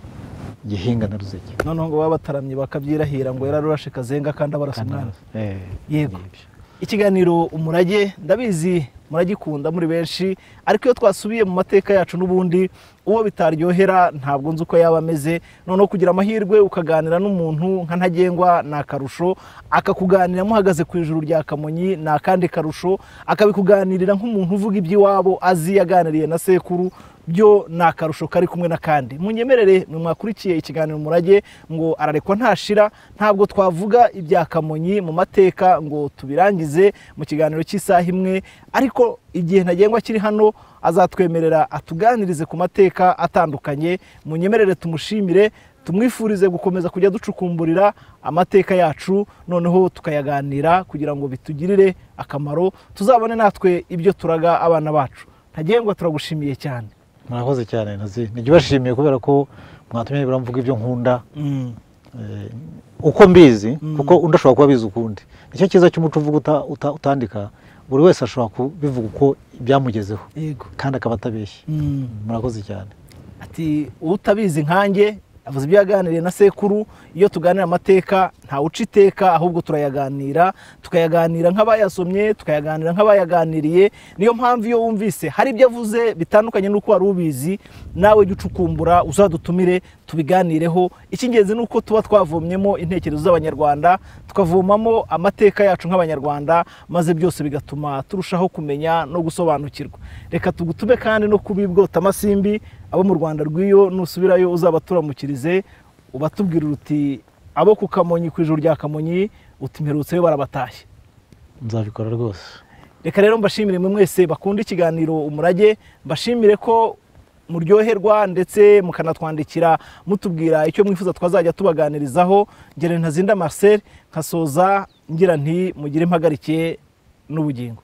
gihinga na ruzege noneho ngo baba bataramye bakabyirahira ngo yararurashe kazenga kandi abarasa umwana Eh, yego nibyo. ikiganiro umurage ndabizi muragikunda muri benshi ariko iyo twasubiye mu mateka yacu n'ubundi uwo bitaryohera ntabwo nzi uko yaba ameze noneho kugira amahirwe ukaganira n'umuntu nka ntagengwa ni akarusho akakuganira muhagaze ku ijuru rya kamonyi ni akandi karusho akabikuganirira nk'umuntu uvuga iby'iwabo azi yaganiriye na sekuru byo ni akarusho kari kumwe n'akandi munyemerere mwakurikiye ikiganiro umurage ngo ararekwa ntashira ntabwo twavuga ibya kamonyi mu mateka ngo tubirangize mu kiganiro cy'isaha imwe ariko igihe ntagengwa kiri hano azatwemerera atuganirize ku mateka atandukanye munyemerere tumushimire tumwifurize gukomeza kujya ducukumburira amateka yacu noneho tukayaganira kugira ngo bitugirire akamaro tuzabone natwe ibyo turaga abana bacu ntagengwa turagushimiye cyane murakoze cyane nazi nigibashimiye kubera ko mwatumye nibura mvuga ibyo nkunda eh, uko mbizi kuko undi ashobora kuba abizi ukundi nicyo cyiza cy'umuco uvuga uta- uta- utandika buri wese ashobora kubivuga uko byamugezeho yego kandi akaba atabeshye murakoze cyane ati utabizi nkanjye avuze ibyo yaganiriye na sekuru iyo tuganira amateka ntawuca iteka ahubwo turayaganira tukayaganira nk'abayasomye tukayaganira nk'abayaganiriye niyo mpamvu iyo wumvise hari ibyo avuze bitandukanye n'uko wari ubizi nawe jya ucukumbura uzadutumire tubiganireho icy'ingenzi ni uko tuba twavomyemo intekerezo z'abanyarwanda tukavomamo amateka yacu nk'abanyarwanda maze byose bigatuma turushaho kumenya no gusobanukirwa reka tugutume kandi no kubibwota amasimbi abo mu rwanda rw'iyo nusubirayo uzabaturamukirize ubatubwira uti abo ku kamonyi ku ijuru rya kamonyi utimperutseyo barabatashye nzabikora rwose reka rero mbashimire mwe mwese bakunda ikiganiro umurage mbashimire ko muryoherwa ndetse mukanatwandikira mutubwira icyo mwifuza twazajya tubaganirizaho ngere ntazinda marcel nkasoza ngira nti mugire impagarikiye n'ubugingo